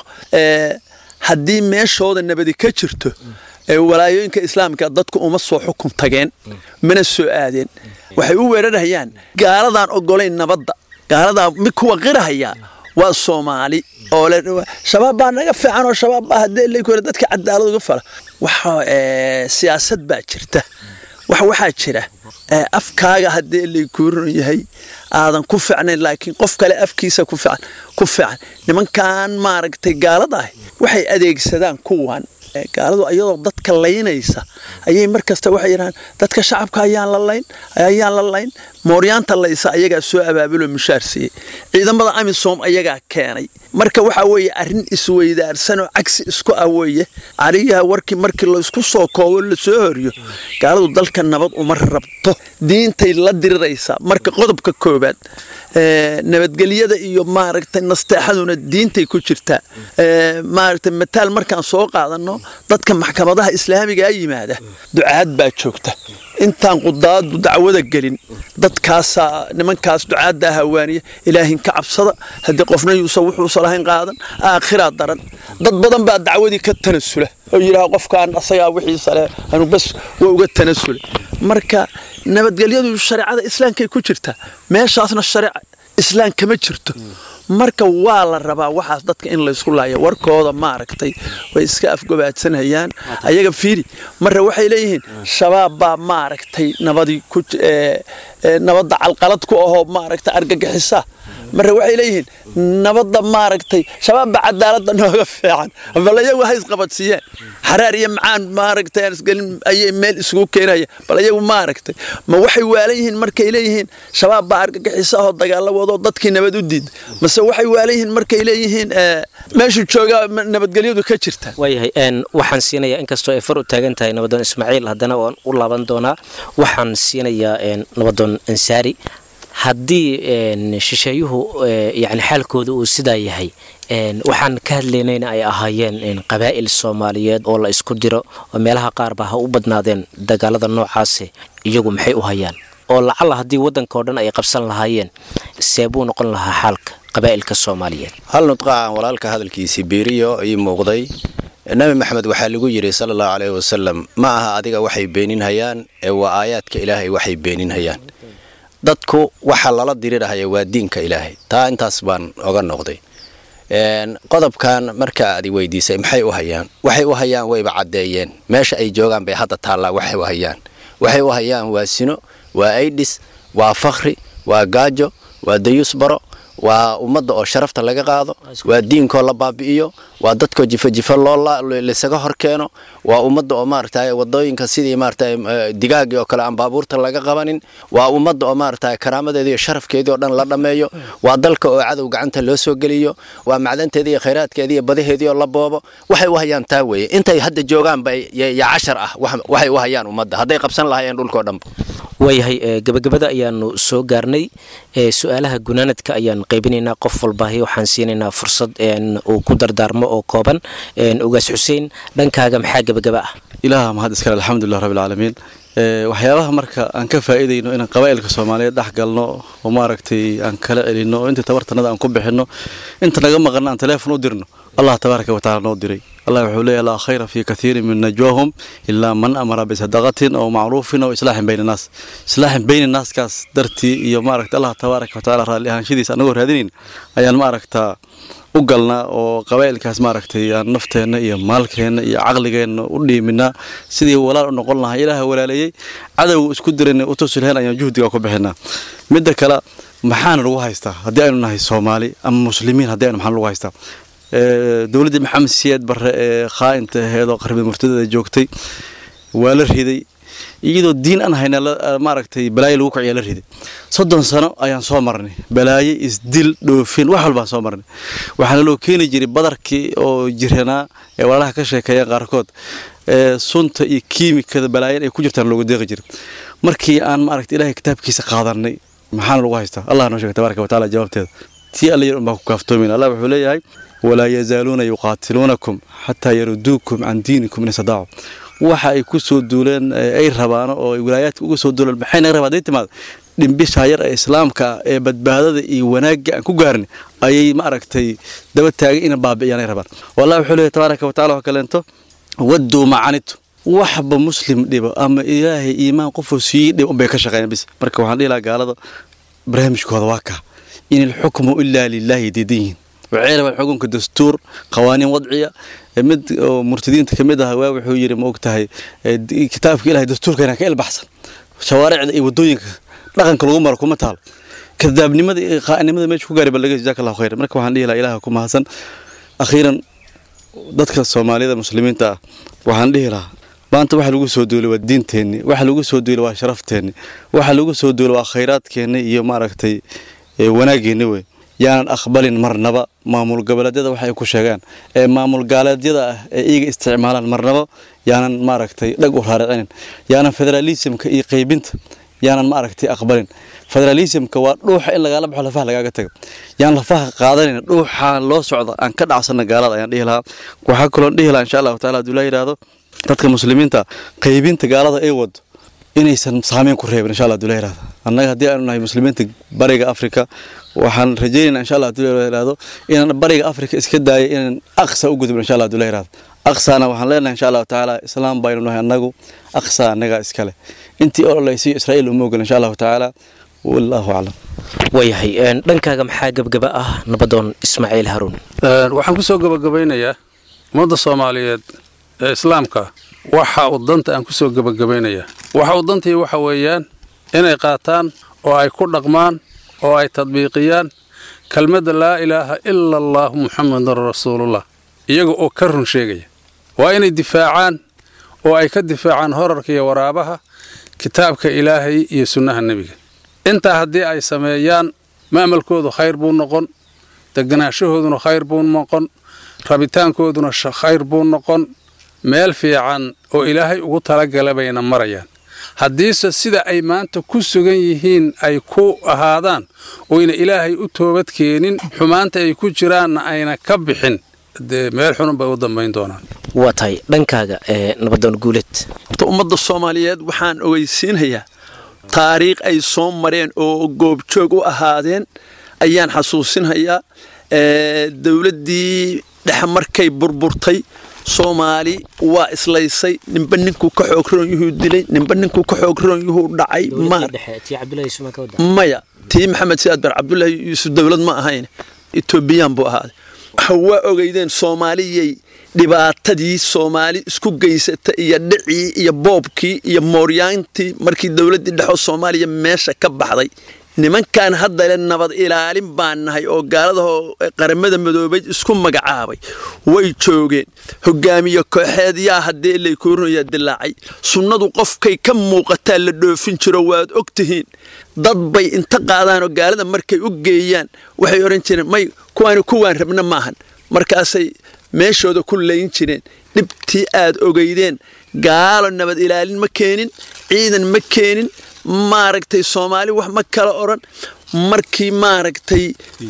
C: haddii meeshooda nabadi ka jirto walaayooyinka islaamka dadku uma soo xukun tageen mana soo aadeen waxay u weerarhayaan gaaladaan ogolayn nabadda gaaladaa mid kuwa qirahaya waa soomaali oo shabaab baa naga fiican oo shabaab baa haddee lay kore dadka cadaalad uga fala waxa siyaasad baa jirta wax waxaa jira afkaaga haddii lay kuuran yahay aadan ku ficnayn laakiin qof kale afkiisa ku fiican ku fiican nimankan maaragtay gaalada ah waxay adeegsadaan kuwan gaaladu iyadoo dadka laynaysa ayay mar kasta waxay yidhahaan dadka shacabka ayaan la layn ayaan la layn mooryaanta laysa ayagaa soo abaabulo mushaar siiyey ciidamada amisom ayagaa keenay marka waxaa weeye arrin isweydaarsanoo cagsi isku ah weeye caliyaha warkii markii laysku soo koobo lasoo horiyo gaaladu dalka nabad uma rabto diintay la diriraysaa marka qodobka koobaad nabadgelyada iyo maaragtay nasteexaduna diintay ku jirtaa maaragtay mataal markaan soo qaadano dadka maxkamadaha islaamigaa yimaada ducaad baa joogta intaan qudaadu dacwada gelin dadkaasaa nimankaas ducaaddaa hawaaniya ilaahin ka cabsada haddii qofna yuusan wuxuusan lahayn qaadan aakhiraa daran dad badan baa dacwadii ka tanasula oo yidhaha qofkaan asagaa wixiisa leh anu bas waa uga tanasula marka nabadgelyadu shareecada islaamkay ku jirtaa meeshaasna shareeca islaam kama jirto marka waa la rabaa waxaas dadka in laysku laaya warkooda maaragtay way iska afgobaadsanayaan ayaga fiiri marre waxay leeyihiin shabaab baa maaragtay nabadii ku nabadda calqalad ku ahoo maaragtay argagixisa marre waxay leeyihiin nabadda maaragtay shabaab baa cadaaladda nooga fiican bal iyagu ha isqabadsiiyeen xaraar iyo macaan maaragtay aan isgelin ayay meel isugu keenaya bal iyagu maaragtay ma waxay waalan yihiin markay leeyihiin shabaab baa argagixisa ahoo dagaalla wadoo dadkii nabad u diida mase waxay waalan yihiin markay leeyihiin meeshu joogaa nabadgelyadu ka jirta
B: waayahay waxaan siinayaa inkastoo ay far u taagan tahay nabadoon ismaaciil haddana waan u laaban doonaa waxaan siinayaa nabadoon ansaari haddii shisheeyuhu yani xaalkooda uu sidaa yahay waxaan ka hadlaynayna ay ahaayeen qabaa'il soomaaliyeed oo la isku diro oo meelaha qaarba ha u badnaadeen dagaalada noocaasi iyagu maxay u hayaan oo lacalla haddii waddanka oo dhan ay qabsan lahaayeen seebuu noqon lahaa xaalka qabaa'ilka soomaaliyeed
F: hal nudqacan walaalka hadalkiisii biiriyo ii muuqday nabi maxamed waxaa lagu yidhi sala allahu caleyhi wasalam ma aha adiga waxay beeninhayaan ee waa aayaadka ilaahay waxay beeninhayaan dadku waxa lala dirirahaya waa diinka ilaahay taa intaas baan oga noqday qodobkan marka aad weydiisay maxay u hayaan waxay u hayaan wayba caddeeyeen meesha ay joogaan bay hadda taallaa waxay u hayaan waxay u hayaan waa sino waa aidhis waa fakhri waa gaajo waa dayuus baro waa ummadda oo sharafta laga qaado waa diinkoo la baabi'iyo waa dadkoo jifo-jifo loolaisaga hor keeno waa ummadda oo maaragtay wadooyinka sidii maaragtay digaagii oo kale aan baabuurta laga qabanin waa ummadda oo maaragtay karaamadeedii iyo sharafkeedii oo dhan la dhammeeyo waa dalka oo cadow gacanta loo soo geliyo waa macdanteedii iyo khayraadkeedii iyo badaheedii oo la boobo waxay u hayaan taa weeye intay hadda joogaanba ya cashar ah waxay u hayaan ummadda hadday qabsan lahaayeen dhulkoo dhanba
B: waayahay gebagabada ayaanu soo gaarnay su-aalaha gunaanadka ayaan qaybinaynaa qof walbaahi waxaan siinaynaa fursad uu ku dardaarmo oo kooban ugaas xuseen dhankaaga maxaa gebagaba ah
D: ilaaha mahad iskale alxamdulilah rabbilcaalamiin waxyaabaha marka aan ka faa'iidayno inaan qabaa'ilka soomaaliyeed dhex galno oo maaragtay aan kala celinno oo inta tabartanada aan ku bixinno inta naga maqanna aan teleefon u dirno allah tabaaraka watacaala noo diray allah wuxuu leeyahy laa khayra fii kathiirin min najwaahum ilaa man amara bisadaqatin aw macruufin aw islaaxin bayna naas islaaxin bayna naaskaas dartii iyo maaragta allah tabaaraka watacaala raalli ahaanshidiisa anagoo raadinayn ayaan maaragtaa u galnaa oo qabaa'ilkaas maaragtay aan nafteenna iyo maalkeenna iyo caqligeenna u dhiiminaa sidii walaal u noqon lahaa ilaaha walaaleeyey cadow isku dirana u tusi lahayn ayaan juhdiga ku bixinaa midda kale maxaana lagu haystaa haddii aynu nahay soomaali ama muslimiin haddii aynu maxaan lagu haystaa dowladdii maxamed siyaad barre ee khaa'inta aheedoo qarbi murtadada joogtay waa la riday iyadoo diin aan hayna maaragtay balaayo lagu kiciya la riday soddon sano ayaan soo marnay balaayo isdil dhoofin wax walbaan soo marnay waxaana loo keeni jiray badarkii oo jiranaa ee walaalaha ka sheekeeyeen qaarkood sunta iyo kiimikada balaayan ay ku jirtaan looga deeqi jiray markii aan maaragtay ilaahay kitaabkiisa qaadanay maxaana lagu haystaa allah noo sheegay tabaaraka wa tacaala jawaabteeda tii alla yar unbaa ku kaaftoomin allah wuxuu leeyahay walaa yazaaluuna yuqaatiluunakum xataa yaruduukum can diinikum in istadaacu waxa ay ku soo duuleen ay rabaano oo ay wilaayaadka uga soo duuleen maxay naga rabaa hadday timaado dhimbishaa yar ee islaamka ee badbaadada iyo wanaagga aan ku gaarin ayay maaragtay daba taagay ina baabi'iyaan ay rabaan wallah wuxuu leeyahay tabaaraka wa tacala wax kaleento wadduu macanitu waxba muslim dhibo ama ilaahay iimaan qofuu sii dhibo unbay ka shaqeeyaan bis marka waxaan dhihi lahaa gaalada barnaamijkooda waa kaa in ilxukmu ilaa lilaahi diidan yihiin waxay rabaan xukunka dastuur qawaaniin wadciya mid oo murtadiinta ka mid ah waa wuxuu yidhi ma og tahay kitaabka ilahay dastuurkeena ka ilbaxsan shawaaricda iyo waddooyinka dhaqanka lagu maro kuma taalo kadaabnimada iyo qaa'inimada meesha ku gaari ba laga jazaaka allahu khayran marka waxaan dhihi lahaa ilaha ku mahadsan akhiiran dadka soomaaliyada muslimiinta ah waxaan dhihi lahaa maanta waxa lagu soo duulay waa diinteenni waxa lagu soo duulay waa sharafteenni waxa lagu soo duulay waa khayraadkeenni iyo maaragtay wanaageenni wey yaanan aqbalin marnaba maamul goboleedyada waxay ku sheegaan ee maamul gaaleedyada ah ee iyaga isticmaalaan marnaba yaanan maaragtay dhag u raaricinin yaanan federaalismka iyo qaybinta yaanan maaragtay aqbalin federalismka waa dhuuxa in lagaala baxo lafaha lagaaga tago yaan lafaha qaadanayna dhuuxaan loo socda aan ka dhacsana gaalada ayaan dhihi lahaa waxaa kaloon dhihi lahaa insha allahu taala haduu la yidhaahdo dadka muslimiinta qaybinta gaalada ay wado inaysan saameyn ku reebin insha allah haduu la yidhahdo annaga haddii aanu nahay muslimiinta bariga afrika waxaan rajaynaynaa insha allah haduu la yidhahdo inaan bariga afrika iska daaya inaan aqsa u gudubno insha allah haduu la yidhahdo aqsaana waxaan leenahay insha allahu tacaala islaam baynu nahay annagu aqsa annagaa iskale intii ololeysiyo israa'iil uma ogol insha allahu tacaala wallahu aclam
B: waayahay dhankaaga maxaa gebgaba ah nabadoon ismaaciil haruun
E: waxaan ku soo gabagabaynayaa ummadda soomaaliyeed ee islaamka waxa uu danta aan ku soo gabagabaynayaa waxa uu dantii waxa weeyaan inay qaataan oo ay ku dhaqmaan oo ay tadbiiqiyaan kelmadda laa ilaaha ila allaahu muxamedan rasuulullah iyaga oo ka run sheegaya waa inay difaacaan oo ay ka difaacaan horarka iyo waraabaha kitaabka ilaahay iyo sunnaha nebiga intaa haddii ay sameeyaan ma'malkoodu khayr buu noqon deganaanshahooduna khayr buu noqon rabitaankooduna khayr buu noqon meel fiican oo ilaahay ugu talagala bayna marayaan haddiise sida ay maanta ku sugan yihiin ay ku ahaadaan oyna ilaahay u toobad keenin xumaanta ay ku jiraanna ayna ka bixin dee meel xunun bay u dambayn doonaan
B: waa tahay dhankaaga ee nabadoon guuleed
C: horta ummadda soomaaliyeed waxaan ogeysiinayaa taariikh ay soo mareen oo goobjoog u ahaadeen ayaan xasuusinayaa dowladdii dhexe markay burburtay soomaali waa islaysay ninba ninkuu ka xoog roon yuhuu dilay ninba ninkuu ka xoog roon yuhuu dhacay maya tii maxamed siyaad bar cabdulaahi yuusuf dowlad ma ahayn etoobiyaan buu ahaaday waxa waa ogeydeen soomaaliyay dhibaatadii soomaali isku geysata iyo dhicii iyo boobkii iyo mooryaantii markii dowladdii dhexoo soomaaliya meesha ka baxday nimankan haddale nabad ilaalin baan nahay oo gaaladahoo qaramada madoobay isku magacaabay way joogeen hogaamiye kooxeed yaa haddee laykuurinayaa dilaacay sunnadu qofkay ka muuqataa la dhoofin jiro waad og tihiin dad bay inta qaadaanoo gaalada markay u geeyaan waxay odhan jireen may kuwaani kuwaan rabna maahan markaasay meeshooda ku layn jireen dhibtii aad ogeydeen gaalo nabad ilaalin ma keenin ciidan ma keenin maaragtay soomaali wax ma kala odhan markii maaragtay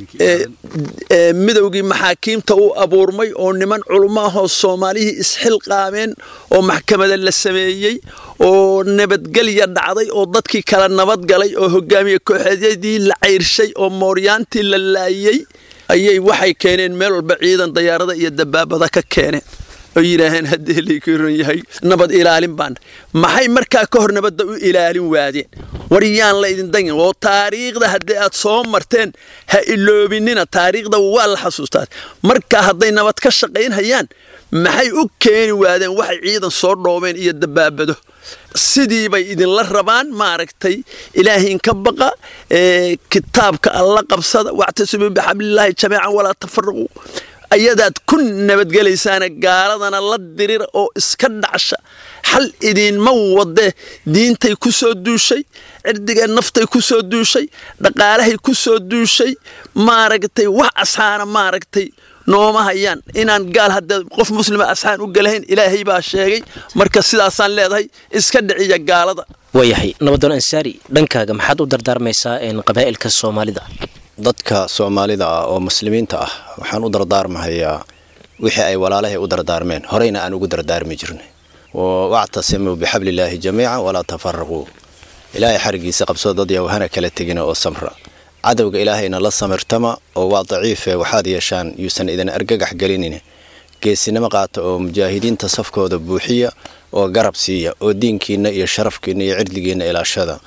C: midowgii maxaakiimta u abuurmay oo niman culummo ahoo soomaalihii isxilqaameen oo maxkamada la sameeyey oo nabadgelya dhacday oo dadkii kala nabadgalay oo hogaamiye kooxeedyadii la cayrshay oo mooryaantii la laayey ayay waxay keeneen meel walba ciidan dayaarada iyo dabaabada ka keeneen oo yidhaaheen haddii laykuran yahay nabad ilaalin baan maxay markaa ka hor nabadda u ilaalin waadeen war yaan la idin dangin oo taariikhda haddii aad soo marteen ha iloobinina taariikhda waa la xasuustaa markaa hadday nabad ka shaqaynhayaan maxay u keeni waadeen waxay ciidan soo dhoobeen iyo dabaabado sidii bay idinla rabaan maaragtay ilaahiin ka baqa kitaabka alla qabsada wactasibuu bixablilaahi jamiican walaa tafaraquu ayadaad ku nabadgelaysaana gaaladana la dirira oo iska dhacsha xal idiinma wadde diintay ku soo duushay cirdigee naftay ku soo duushay dhaqaalahay ku soo duushay maaragtay wax asxaana maaragtay nooma hayaan inaan gaal hadda qof muslima asxaan u galahayn ilaahay baa sheegay marka sidaasaan leedahay iska dhiciya gaalada
B: waayahay nabadoon ansaari dhankaaga maxaad u dardaarmaysaa qabaa'ilka soomaalida
F: dadka soomaalida ah oo muslimiinta ah waxaan u dardaarmahayaa wixii ay walaalahay u dardaarmeen horeyna aan ugu dardaarmi jirnay wactasimuu bixablillaahi jamiica walaa tafaraquu ilaahay xarigiisa qabsoo dad yaw hana kala tegina oo samra cadowga ilaahayna la samirtama oo waa daciife waxaad yeeshaan yuusan idin argagax gelinin geesinimo qaata oo mujaahidiinta safkooda buuxiya oo garab siiya oo diinkiinna iyo sharafkiinna iyo cirdigiinna ilaashada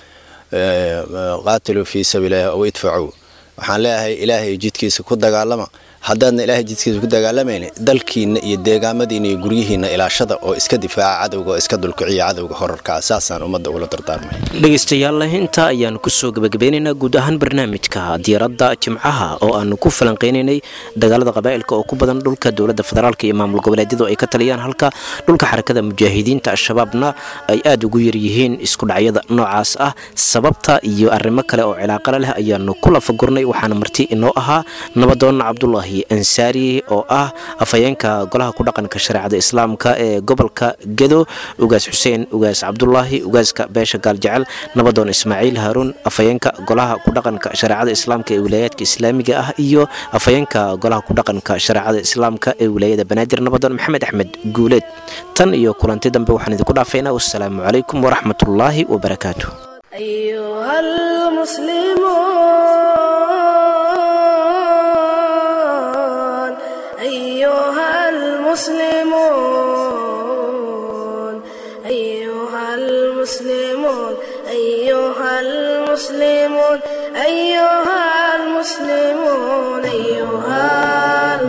F: qaatiluu fii sabiililahi aw idfacuu waxaan leeyahay ilaahay jidkiisa ku dagaalama haddaadna ilaahay jidkiisa ku dagaalamayna dalkiinna iyo deegaamadiinna iyo guryihiinna ilaashada oo iska difaaca cadowga oo iska dulkiciya cadowga horarkaa saasaan ummadda ugula dardaarmay
B: dhegaystayaal intaa ayaanu kusoo gabagabeynaynaa guud ahaan barnaamijka diiradda jimcaha oo aanu ku falanqeynaynay dagaalada qabaa'ilka oo ku badan dhulka dowladda federaalk iyo maamul goboleedyadu ay ka taliyaan halka dhulka xarakada mujaahidiinta al-shabaabna ay aada ugu yaryihiin isku dhacyada noocaas ah sababta iyo arrimo kale oo cilaaqala leh ayaanu ku lafagurnay waxaana marti inoo ahaa nabadoon cabdulaahi ansaari oo ah afhayeenka golaha ku dhaqanka shareecada islaamka ee gobolka gedo ugaas xuseen ugaas cabdulaahi ugaaska beesha gaaljecel nabadoon ismaaciil haaruun afhayeenka golaha ku dhaqanka shareecada islaamka ee wilaayaadka islaamiga ah iyo afhayeenka golaha ku dhaqanka shareecada islaamka ee wilaayada banaadir nabadoon maxamed axmed guuleed tan iyo kulanti dambe waxaan idinku dhaafaynaa wassalaamu calaykum waraxmatullaahi wabarakaatu
A: أيها المسلمون أيها المسلمون أيها المسلمون أيها المسلمون أيها المسلمون أيها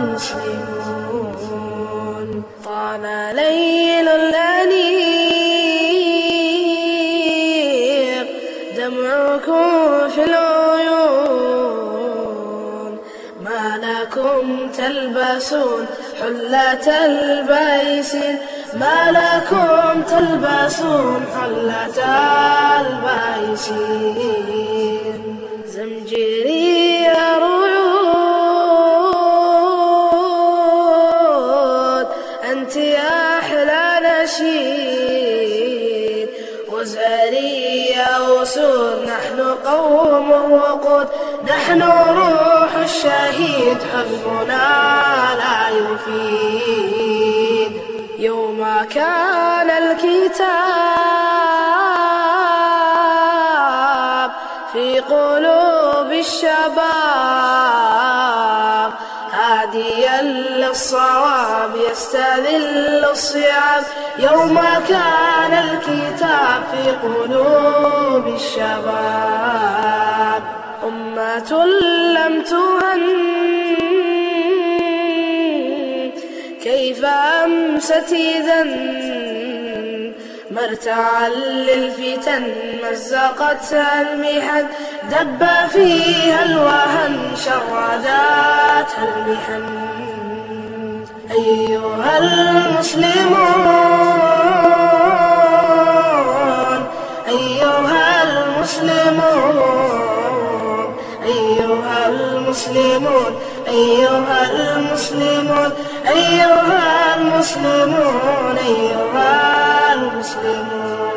A: المسلمون طال ليل الأنيق دمعكم في العيون ما لكم تلبسون حلة البيس ما لكم تلبسون حلة البيس زمجري رعود أنت يا أحلى نشيد وزاري يا أسود نحن قوم وقود نحن روح الشهيد حزبنا لا يفيد يوم كان الكتاب في قلوب الشباب هاديا للصواب يستذل الصيام يوم كان الكتاب في قلوب الشباب أمة لم تهن كيف أمست إذا مرتعا للفتن مزقتها المحن دب فيها الوهن شرداتها المحن أيها المسلمون أيها المسلمون أيها المسلمون أيها المسلمون أيها المسلمون أيها المسلمون